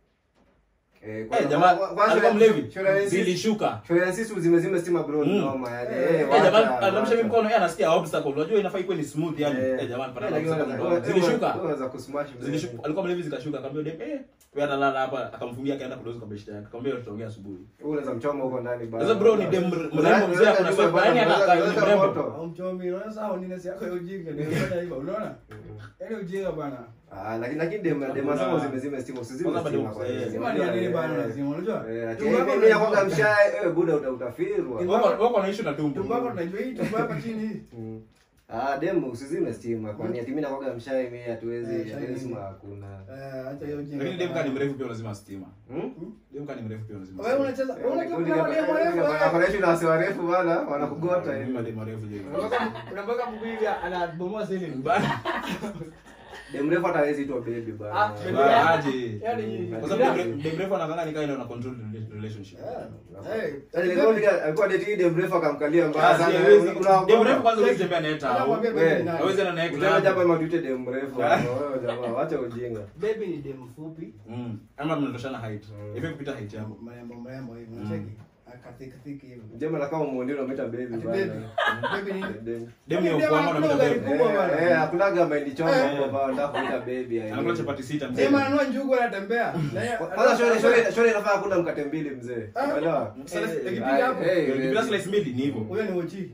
Eh, eh kwa- jamaa kwa- kwa- alikuwa mlevi shule ya NCC zilishuka shule ya NCC zimezima stima bro Mm. noma yani. Eh, Eh, eh, Eh, wacha, jamaa wacha. anamsha hivi mkono, yeye anasikia obstacle. Unajua inafaa ikuwe ni smooth yani. Eh. Eh, jamaa anapata Eh, lakini obstacle unaweza- mdogo. Zilishuka. unaweza kusmash mzee. Zilishuka. Alikuwa mlevi zikashuka. Akamwambia dem, eh, wewe atalala hapa. Akamfungia akaenda kudozi kwa beshte yake. Akamwambia tutaongea asubuhi. Wewe unaweza mchoma huko ndani bana. Sasa bro ni dem mrembo mzee Unaweza- ako na unaweza- sofa. Yaani hata unaweza- akaa ni unaweza mrembo. moto. Au mchomi, unaona sasa honest yako ya ujinga ndio unafanya hivyo, unaona? Yaani ujinga bana. Ah, lakini lakini dem dem Hakuna- zako zimezima stima usizime Kwanza bado- stima kwa eh, hiyo. Sema ni ya nini bana Eh, lazima unajua? eh, ati, Tumbo eh, yako mimi ya unajua- kwanza mshae, eh, buda uta- utafirwa. Tumbo- Wako wako wanaishi na tumbo. Tumbo yako tunajua hii tumbo hapa chini hii. Mm. Ah, dem usizime stima kwani ati mimi nakwaga mshae mimi Eh, hatuwezi shai hatuwezi mimi. sima hakuna. Eh, acha hiyo ujinga. Lakini dem kani mrefu pia lazima stima. Hmm? Dem kani mrefu pia lazima. Wewe unacheza, wewe unacheza kuna mademu warefu, wewe. Wanaishi na wasi warefu bana, wanakugota hivi. Mimi dem mrefu je. Unapaka mguu hivi anabomoa ceiling. Dem mrefu hata hawezi itwa baby bana. Ah, baby. Ba- aje. Yaani Kwa sababu dem- dem mrefu anakanga ni kaida na control relationship. Eh. Yaani nilikuwa nika- alikuwa date dem mrefu akamkalia mbaya Ah, si sana. hawezi. Kuna- Dem mrefu kwanza huwezi tembea naye tao. Anakuambia Wewe, baby ni nani? Hawezi enda naye Utaona club. japo ama tuite dem mrefu. Wewe jamaa, wacha ujinga. Baby ni dem fupi. Mm. Ama mnatoshana height. Mm. Ifai kupita height yako. Mrembo mrembo hivi, unacheki? Akathikithiki hivi. Dem anakaa umuondio unamwita baby Ati bana. baby. Baby ni Dem. Dem ni Dem ukwama anakula na ugali mtu. kubwa bana. Eh, eh, hakunaga mahindi choma Eh. hapo bana, nataka kuita baby. yani. Anakula chapati sita mzee. Sema ananua njugu anatembea. Na yeye- Kwanza shule shule shule inafaa kula mkate mbili mzee. Ah. Unaelewa? Sasa Eh, ikipiga hapo. Eh, eh, Ukipita slice mbili ni hivyo. Huyo ni uchi.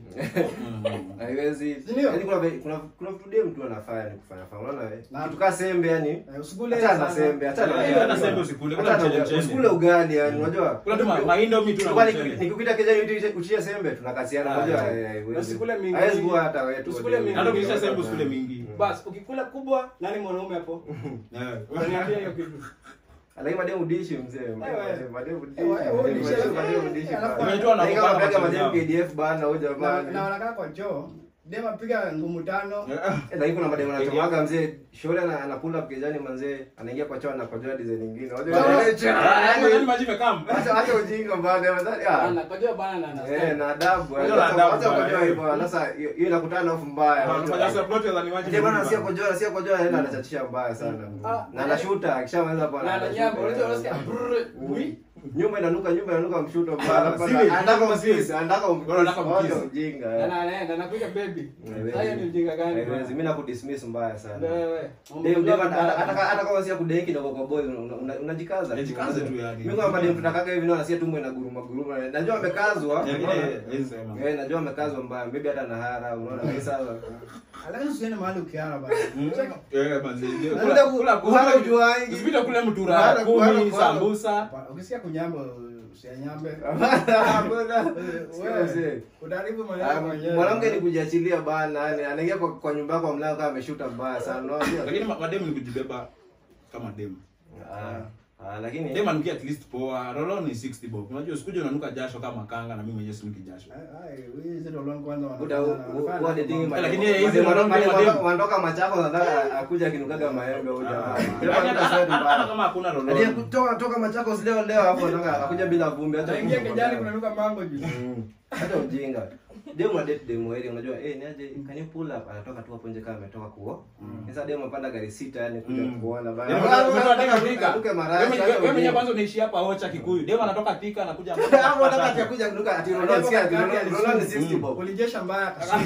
Mm. haiwezi Si ndio? yani kuna ve- kuna kuna vitu dem tu anafanya ni kufanya fanya unaona wewe Na- kitu kaa sembe yani Eh, Usikule hata na sana. sembe hata na Eh, ugali. hata sembe usikule, kula Hata na mchele ugali. mchele. usikule ugali yani unajua Kula tu ma- maindomie tu na Kwa mchele. niki- nikikuita kijani uti- utie sembe tunakasiana Ah, unajua yeah. eh, haiwezi. Usikule mingi. haiwezi kuwa hata wewe tu Usikule mingi. Hata ukisha sembe usikule mingi. Bas, ukikula kubwa, nani mwanaume hapo? Eh. Unaniambia hiyo kitu. lakini mademu dishi mzee wewe. mademu dishi Eh, wewe, wewe dishi, mademu- eh, mademu dishi eh, alafu- bana. Unajua Lakini kama wanakupanga unapeleka macho mademu zao. KDF bana huyu Na, jamani na wanakaa kwa choo. Dem apiga ngumu tano. Eh, lakini kuna mademu anachomaga mzee shule ana- anakula kijani manzee anaingia kwa choo anakojoa design nyingine unajua Ah, yaani maji imekam. Acha acha ujinga bana nadhani ah Anakojua bana na na eh na adabu Unajua na acha adabu, acha kujoa eh. hivyo sasa hiyo hiyo inakutana off mbaya Wanafanya sasa plot ya ni maji. Ndio bana sio kujoa sio kujoa anaenda anachachisha mbaya sana Ah, na anashuta akishamaliza hapo na na nyamba, unajua unasikia brrr, ui. nyumba inanuka nyumba inanuka mshuto mbaya Sewage, anataka sewage. umkisi anataka umkisi Wanataka Wacha umkisi. ujinga Na eh. na anaenda anakuja baby. Haiwezi. Hayo ni ujinga gani? Haiwezi, mimi nakudismiss mbaya sana Wewe. Dem, dem, hata hata- hata kama si ya kudeki kidogo kwa boy una- una- unajikaza tu. Jikaze tu yani. Mimi kama dem tunakaga hivi naona si tumbo ina guruma guruma. Najua amekazwa. Yaani, unaona? eh, hawezi sema. Eh, najua amekazwa mbaya. Maybe hata na hara, unaona kabisa. Alafu usiende mahali ukiara bana. Mm. Cheki. Eh, manzi. Unataka Kula ku- kula kuhara kula. ujuangi. Usipite kule mtura Kuhara, kuhara, kumi kuhara. sambusa. Hapana, Ukisikia kunyamba usianyambe. Hakuna. Sio Wewe, mzee. Utaharibu Ah, maneno mwenyewe. Mwanamke ni kujiachilia bana, yani anaingia kwa, kwa nyumba yako mlango kama ameshuta mbaya sana. Unaona? Lakini ma- mademu ni kujibeba kama demu. Ah, ah, lakini Demu anukia at least poa. Rolo ni 60 bob. Unajua usikuje unanuka jasho kama kanga na mimi mwenyewe sinuki jasho. Ai, ai, wewe zito long kwanza Uta- wanafanya- u- u- wanafanya wa dating mambo. mademu- Lakini yeye hizi mademu- wanaume mademu- mademu. wanatoka machako nataka akuja akinukaga maembe huyu jamaa. Jamaa Yaani hata hata- sweat hata mbaya. kama hakuna Hadi rolo. kutoka toka Machakos leo leo hapo anataka akuja bila vumbi hata Anaingia kumbe kijani kwa kunanuka mango juu. Mm. Hata ujinga. Demu na date demu hili unajua eh niaje can you pull up anatoka tu hapo nje kama ametoka kuo. Sasa demu apanda gari sita yani kuja Mm. kuona bana. Demu anatoka Anataka Thika. Atuke Wewe marashi. mwenye- hata wewe mwenyewe ujinga. kwanza unaishi hapa Ocha Kikuyu. Demu anatoka Thika anakuja Hapo anataka kuja kunuka ati Ronaldo sikia ati Ronaldo Ronaldo ni 60 bob. Kulijesha mbaya akasema.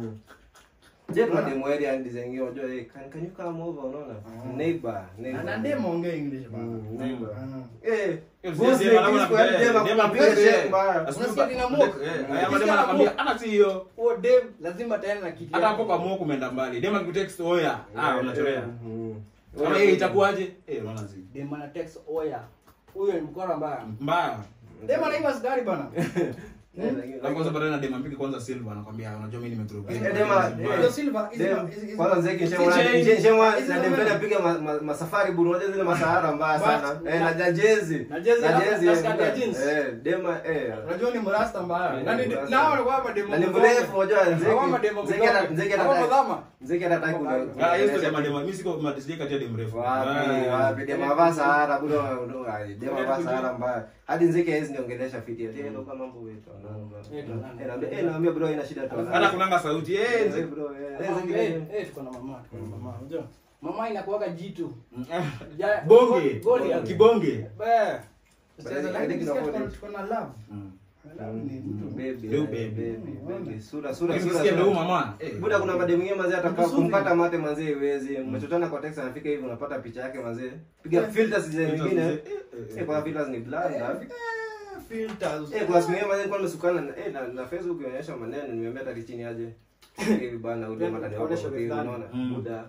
Je, kuna demu hili yani design hiyo unajua eh can can you come over unaona? Neighbor, neighbor. Na demo ongea English bana. Mm, neighbor. Ah. Eh. Hiyo boss si ni demu anakuwa disco, yani anapiga- demu demu anapiga anapiga check check. mbaya. Asubuhi Unasikia ba- dinamuka? Eh, haya mademu anakwambia hata si hiyo. Huo dem lazima tena na kitu. Hata hapo kwa muo kumeenda mbali. Demu akikutext oya, ah Eh, unachorea. mm. Kama yeye itakuwaje? Eh, unaona zi. Dem ana text oya. Huyo ni mkora mbaya. Mbaya. Dem anaiba sigari bana. Eh, lakini- Alafu kwanza baadaye na dem ampige kwanza silver anakwambia unajua mimi nimeturukia. Eh, dema- eh, Hizo silver, hizi- Dem, hizi- hizi- kwanza Zeki hizi Nshemwa- chain- Nje- Nshemwa hizi na za dem wewe. pale apiga ma- ma- masafari buru unajua zile masahara mbaya But- sana eh na na jezi Na jezi na na- jezi na eh, skirt ya jeans. eh dema eh Unajua ni mrasta mbaya. Eh, Nani mrasta. nao walikuwa hapa demo. na ni mgongo. mrefu unajua Hawa mademo Nzeki Nzeki hata mgongo. Nzeki Hawa hata madhama. Nzeki hata hataki kuna Ah, hiyo story ya madema mimi siko madisije kati ya dem mrefu. wapi Ah. wapi dema vaa sahara bado dema vaa sahara mbaya hadi Nzeki hawezi niongelesha fiti ati ndio kama mambo wetu Eh, ndo nani? eh naambia eh naambia bro ina shida tu Hata kunanga sauti. Eh, eh Nzeki. bro eh eh, Eh, Nzeki, eh, eh. eh, tuko na mama, tuko na mama. Unajua? Mama inakuwaga jitu. Ah, Ja- Bonge. Goli ya- Kibonge. Eh. But I- Sasa I lakini think sisi tuko- inakuwa- tuko na love. Mm. Love ni mtu. Baby, Leo eh, baby. baby, baby. Sura sura Lakini sura. sikia ndio sura. huyu mama. Eh. Buda kuna mademu mwingine mazee hata Mzuri. kumkata mate mazee iwezi. Mmechotana kwa text anafika hivi unapata picha yake mazee. Piga filters zile nyingine. Eh, eh, Eh, kwa filters ni blanda. Eh, filters. Eh, kwa siku nyingine mazee nilikuwa nimesukana na eh na, na Facebook inaonyesha maneno nimeambia hata chini aje. Hivi bana ule mata ni wako Onyesha hivi methali. unaona. Mm. Buda.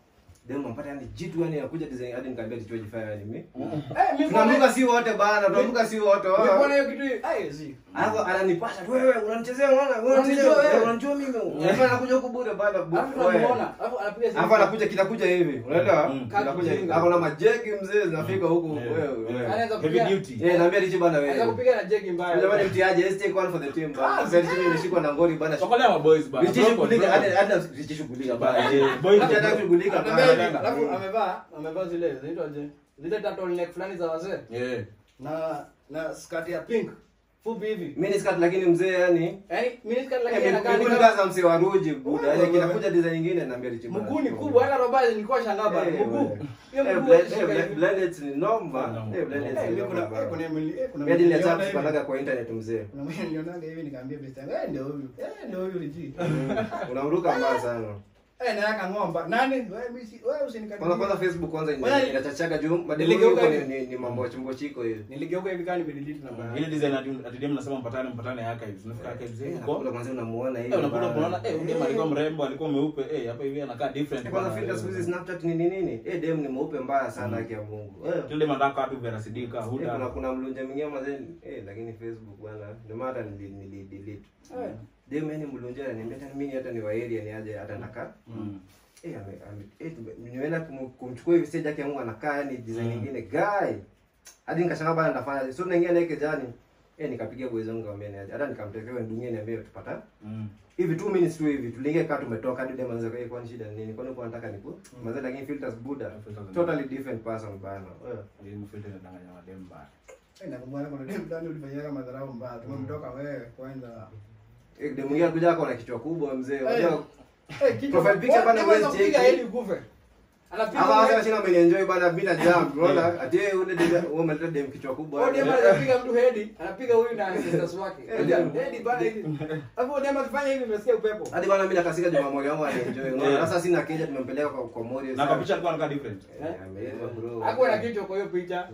Demu mpata yani jitu yani anakuja design hadi nikamwambia tichoji fire yani mimi. Eh, mimi Tunaamka si wote bana, tunaamka si wote. Nilikuwa na wao. hiyo kitu hiyo. Eh, zi. Alafu ananipasha tu wewe unanichezea unaona? Wewe unanichezea Unanijua wewe. wewe unanijua mimi. Unafanya nakuja huku bure bana. bu- Alafu wewe. tunamuona. Alafu anapiga simu. Hapo anakuja kinakuja hivi. Unaelewa? Mm. Kinakuja hivi. Kijinga. Hapo na majeki mzee zinafika huku Eh, wewe. eh. wewe. Anaweza Heavy kupiga- duty. Eh, naambia Richi bana Anaweza wewe. kupiga na jeki mbaya. Jamani mtiaje, let's take one for the team bana. Ah, Sasa Richi imeshikwa na ngori bana. Chokolea ma boys bana. Richi shughulika hadi hadi Richi shughulika bana. Eh, boys. Richi hata shughulika Anatembea hivi, bana. alafu amevaa amevaa zile zinaitwaje? Zile turtleneck fulani za wazee Eh. na na skirt ya pink fupi hivi. Mimi skirt lakini mzee yani Yaani mini skirt Eh, lakini inakaa ni miguu kama kaza msee wa Ruji buda. Wewe, Yaani wewe. kinakuja design nyingine naambia Richi bana. mguu ni kubwa hata robazi nilikuwa shangaa bana Eh, mguu. wewe. Hiyo Eh, mguu blend- haishika eh, hivi. blended ni noma. Noma. Eh, blended Eh, ni mimi noma kuna eh, bana. kuna mili eh kuna Mimi hadi niliona niliacha hivi. kupandaga kwa internet mzee. Kuna mwenye nilionaga hivi nikamwambia best yangu, eh ndio huyu. Eh ndio huyu Riji. Unamruka mbaya sana. Eh na yaka ng'omba. Nani? Wewe mimi si wewe usinikaribie. Kwanza kwanza Facebook kwanza ina- Wewe- inachachaga juu mademu Niligeuka huko ni, hivi. ni, ni mambo chumbo chiko hiyo. Niligeuka hivi kama nimedelete namba. yake. Ile design ati ati dem nasema mpatane mpatane archives. Unafika archives Eh, huko. nakula kwanza unamuona hivi. Eh, unakuta bana. unaona eh, huyu dem alikuwa Eh, mrembo, alikuwa mweupe. Eh, hapa hivi anakaa different. eh, Kwanza bana. filter siku hizi Snapchat ni nini nini? Eh, dem ni mweupe mbaya sana haki ya Mungu. Eh. Tule mandaka watu Vera Sidika, Eh, kuna Huda. kuna mlunja mwingine mazee eh, lakini Facebook bwana ndio maana hata nili, nili delete. Eh. Dem yani mlunja ananiambia hata mimi hata ni wa area ni aje hata nakaa. Mm. Eh, ame, ame, eh, tume- nimeenda kum- kumchukua hivi stage yake ya Mungu anakaa yani design Mm. nyingine guy. Hadi nikashangaa bana nitafanya. So naingia naye kejani. Eh, nikapigia boys wangu kaambia ni aje. Hata nikamtekea wewe ndungie niambie tupata. Mm. Hivi 2 minutes tu hivi tuliingia kaa tumetoka hadi dem anaweza kwa kwani shida ni nini? Kwani uko nataka niku? Mm. Mazee lakini filters buda. Filters ni- Totally different person bana. Eh. Ile mfilter inadanganya madem bana. Eh nakumbuka kuna dem fulani ulifanyaga madharau mbaya. Tumemtoka wewe kwanza. Eh, dem mwingine kuja ako na kichwa kubwa mzee. Eh. Unajua Eh kichwa. Profile picture bana Wewe huwezi unapiga cheki. hadi ukufe. Anapiga. Hapa wasa chini amenienjoy bana bila jump. Unaona? Ati yeye ule dem wewe umeleta dem kichwa kubwa. Huyo dem anapiga mtu hedi, anapiga huyu na ancestors wake. Eh, Unajua, dem. Hedi bana hivi. Hapo huyo dem akifanya hivi umesikia upepo. Hadi bana mimi nakasika Juma Mori wangu anaenjoy. Unaona? Yeah. Sasa sina keja tumempeleka kwa kwa Mori. Na kwa picha alikuwa anakaa different. Eh, ameiva bro. Hakuwa na kichwa kwa hiyo picha.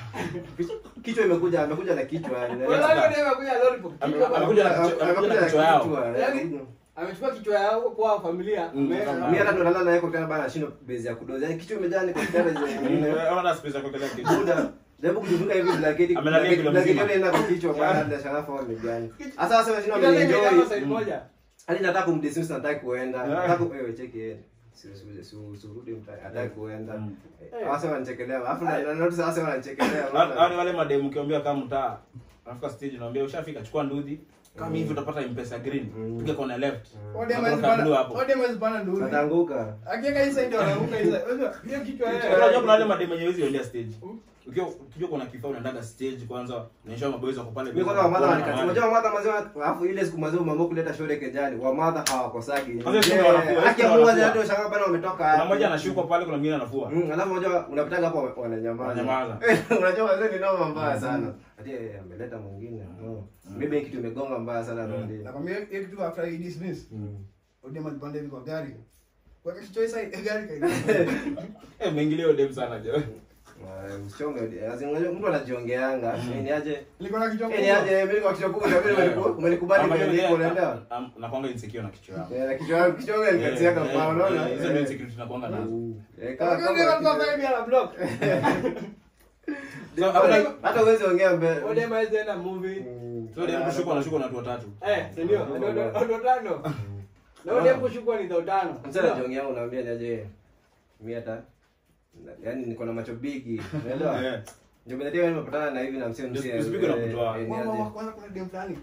Kichwa imekuja, amekuja na kichwa yani. Wala huyo dem akuja lollipop. Ame- Kichwa bana. amekuja na kichwa- amekuja na kichwa yao. Yaani, Amechukua kichwa yao kwa familia. Mm. ameweka Mimi hata ndo nalala naye kwa tena bana shindo base ya kudoza. Yaani kichwa imejaa ni kwa kitanda hizo nyingine. Ona space ya kuwekelea kichwa. Buda. Jaribu kujifunga hivi blanketi. Amelalia blanketi- kilo blanketi mzima. yote inaenda kwa kichwa bana ndio sharafa wao ni gani. Sasa sasa shindo Kitanda imejaa ameenjoy. side moja. Hadi nataka kumdismiss nataka kuenda. Yeah. Nataka wewe cheki yeye. Si si si urudi mtaa. Hataki kuenda. Mm. Sasa wanachekelea. Alafu na na notice sasa wanachekelea. Hao ni wale mademu ukiambia kama mtaa. Anafika stage naambia ushafika chukua ndudhi. Kama hivi utapata M-Pesa green. Mm. Piga kona left. Huyo dem Hapo hawezi kuna blue pana- hapo. huyo dem hawezi pana nduru. Ataanguka. Akiweka hii side anaanguka hii side. Unajua, hiyo kichwa yeye. Unajua kuna wale mademu wenye hawezi endea stage. Ukiwa ukijua kuna kifaa unaendaga stage kwanza unaonyesha maboys wako pale. Mimi kwanza wamadha Kuona wanikati. wale. Unajua wamadha mazima alafu ile siku mazima mama kuleta shore kejani. Wamadha hawakosagi. Kwanza siku wanafua, Haki ya siku Mungu wanafua. hadi washangaa bana wametoka. Kuna mmoja anashuka pale kuna mwingine anafua. Mm, alafu unajua unapitaga hapo wananyamaza. Wananyamaza. Unajua wazee ni noma mbaya sana. Hadi eh, ameleta mwingine. No. Maybe kitu imegonga mbaya sana rondi. Nakwambia hiyo kitu after he dismiss. Mm. Huyo dem alipanda hivi kwa gari. Kwa kichwa hii side ya gari kaingia. Eh, mwingilie hiyo dem sana jo. Ah, Usichonge. Lazima unajua mtu anajongeanga. Ni aje? Nilikuwa na kichwa Ni kubwa. aje? Mimi kwa kichwa kubwa mimi umeniku- umenikubali Ama vile yule- niko unaelewa? am- nakwanga insecure na kichwa yangu. Eh, na kichwa yangu kichwa yangu alikatiaka Eh, mbao eh, unaona? eh, Hizo ndio Eh. insecurity nakwanga nazo. Eh, kama Huyo dem alikuwa kama pale bila block. So, hakuna- hata uwezi ongea mbele Odema hawezi enda movie. Mm. so dem kushukwa anashukwa na watu watatu Eh, si ndio? Ndio ndio ndio tano. Na Odema kushukwa ni dhao tano. mchana jongi yangu naambia niaje mi hata yaani niko na macho bigi unaelewa Eh. ndio bila nimepatana na hivi na msee msee Usipigwe na kutoa. eh, Mama, niaje kwanza kuna dem fulani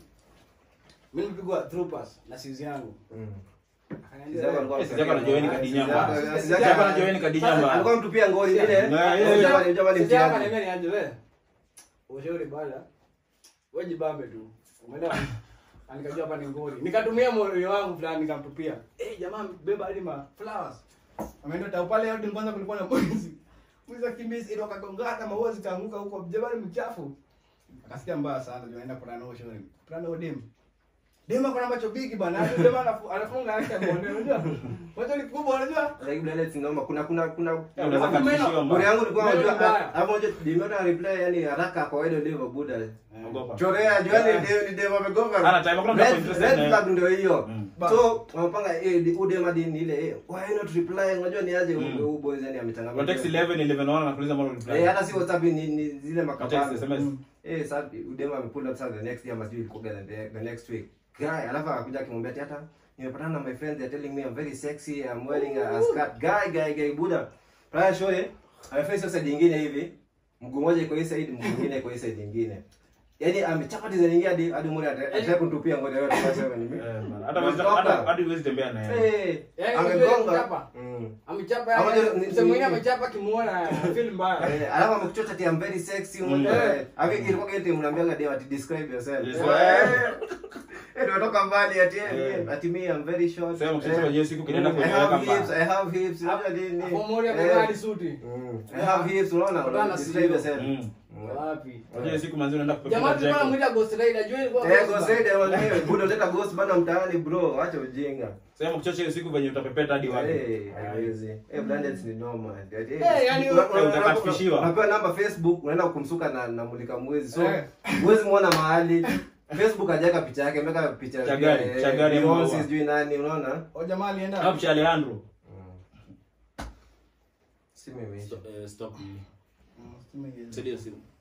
Mimi nilipigwa through pass na sizi yangu. Mm. Akaniambia, Sizako alikuwa Eh, Sizako anajoini msanii. Kadinyamba. Sizako- Sizako Sizako- anajoini Kadinyamba. alikuwa mtupia ngoli ile Yeah, yeah, yeah. Jamani, jamani, Sizi yangu mtihani. akaniambia niaje wewe. Ushauri bala. Wewe jibambe tu. Umeelewa? Na nikajua hapa ni ngori. Nikatumia moyo wangu fulani nikamtupia. Eh, jamaa beba hadi ma flowers. ameenda tau pale yote kwanza kulikuwa na mwizi mwizi akimbisi ile wakagongana maua zikaanguka huko jabali mchafu akasikia mbaya sana ndio anaenda kuna nao shauri kuna nao dem dem ako na macho bigi bana Hadi dem anafu- anafunga yake mbone unajua macho ni kubwa unajua Like, Blended Singoma, kuna kuna kuna Eh, unaweza Hapo meno. katishiwa Bure mbaya. yangu ilikuwa Meno unajua mbaya. hapo moja dimeona reply yani haraka kwa ile ndio buda. Ogopa. Chorea juani ndio ndio wamegonga. Hana time, hakuna mtu Red- interested red na- flag ndio hiyo. Mm. So wamepanga eh di- ude madini ile eh why not reply unajua ni aje Mm. huyu boys yani amechangamka. Kwa text 11 11 wana nakuuliza mbona Eh reply. hata si WhatsApp ni, ni zile Kwa text makabani. SMS. Eh sasa udema amepull up sasa the next year must be ilikuwa the, the next week. Guy alafu akakuja akimwambia ati hata nimepatana na my friends they're telling me I'm very sexy I'm wearing a, a skirt. Guy guy guy buda. Prior show eh amefanya sasa nyingine hivi. Mguu mmoja iko hii side, mguu mwingine iko hii side nyingine. Yaani amechapa tiza nyingine hadi hadi mmoja ataka kutupia ngoja yote kasema ni mimi. Eh, bana. Hata huwezi- hata- hadi huwezi tembea na yeye. Eh, Yaani amegonga. amechapa. Mm. Amechapa Ama yake. ni- Msemo ni- mwingine amechapa kimuona feel mbaya. Eh, alafu amekuchota ati I'm very sexy Mm. mmoja. Eh, Abi ilikuwa kete mnaambianga dem ati describe yourself. Yes, Eh, Eh, tumetoka mbali ati eh, Eh. ati me I'm very short. Sema mkisema Eh, je siku kinaenda I kwenye have kamba. hips, I have hips. Unajua nini? Hapo mmoja Eh, amevaa hadi suti. mm, I have hips, unaona? Kutana na Describe CEO. yourself. Mm. Mm. Wapi? Unajua siku manzi unaenda Jamaa kupepeta tulikuwa Jacob. tunamuita Ghost Rider. Jua ilikuwa Eh, Ghost go Rider. say them wenyewe. Budo teta ghost bana mtaani bro. Acha ujinga. Sema kuchocha hiyo siku venye utapepeta hadi wapi. Eh, haiwezi. Eh, blinded ni noma. Eh, Eh, yani una- una- utakatifishiwa. Unapewa namba Facebook, unaenda kumsuka na na mulika mwezi. So, Eh. huwezi muona mahali. Facebook hajaka picha yake, ameweka picha Cha gari, eh, cha gari Beyonce, maua. sijui nani, unaona? o jamaa alienda Hapo cha Alejandro. Si mimi. Stop, eh, stop. Mm, stima iende. Saidia simu.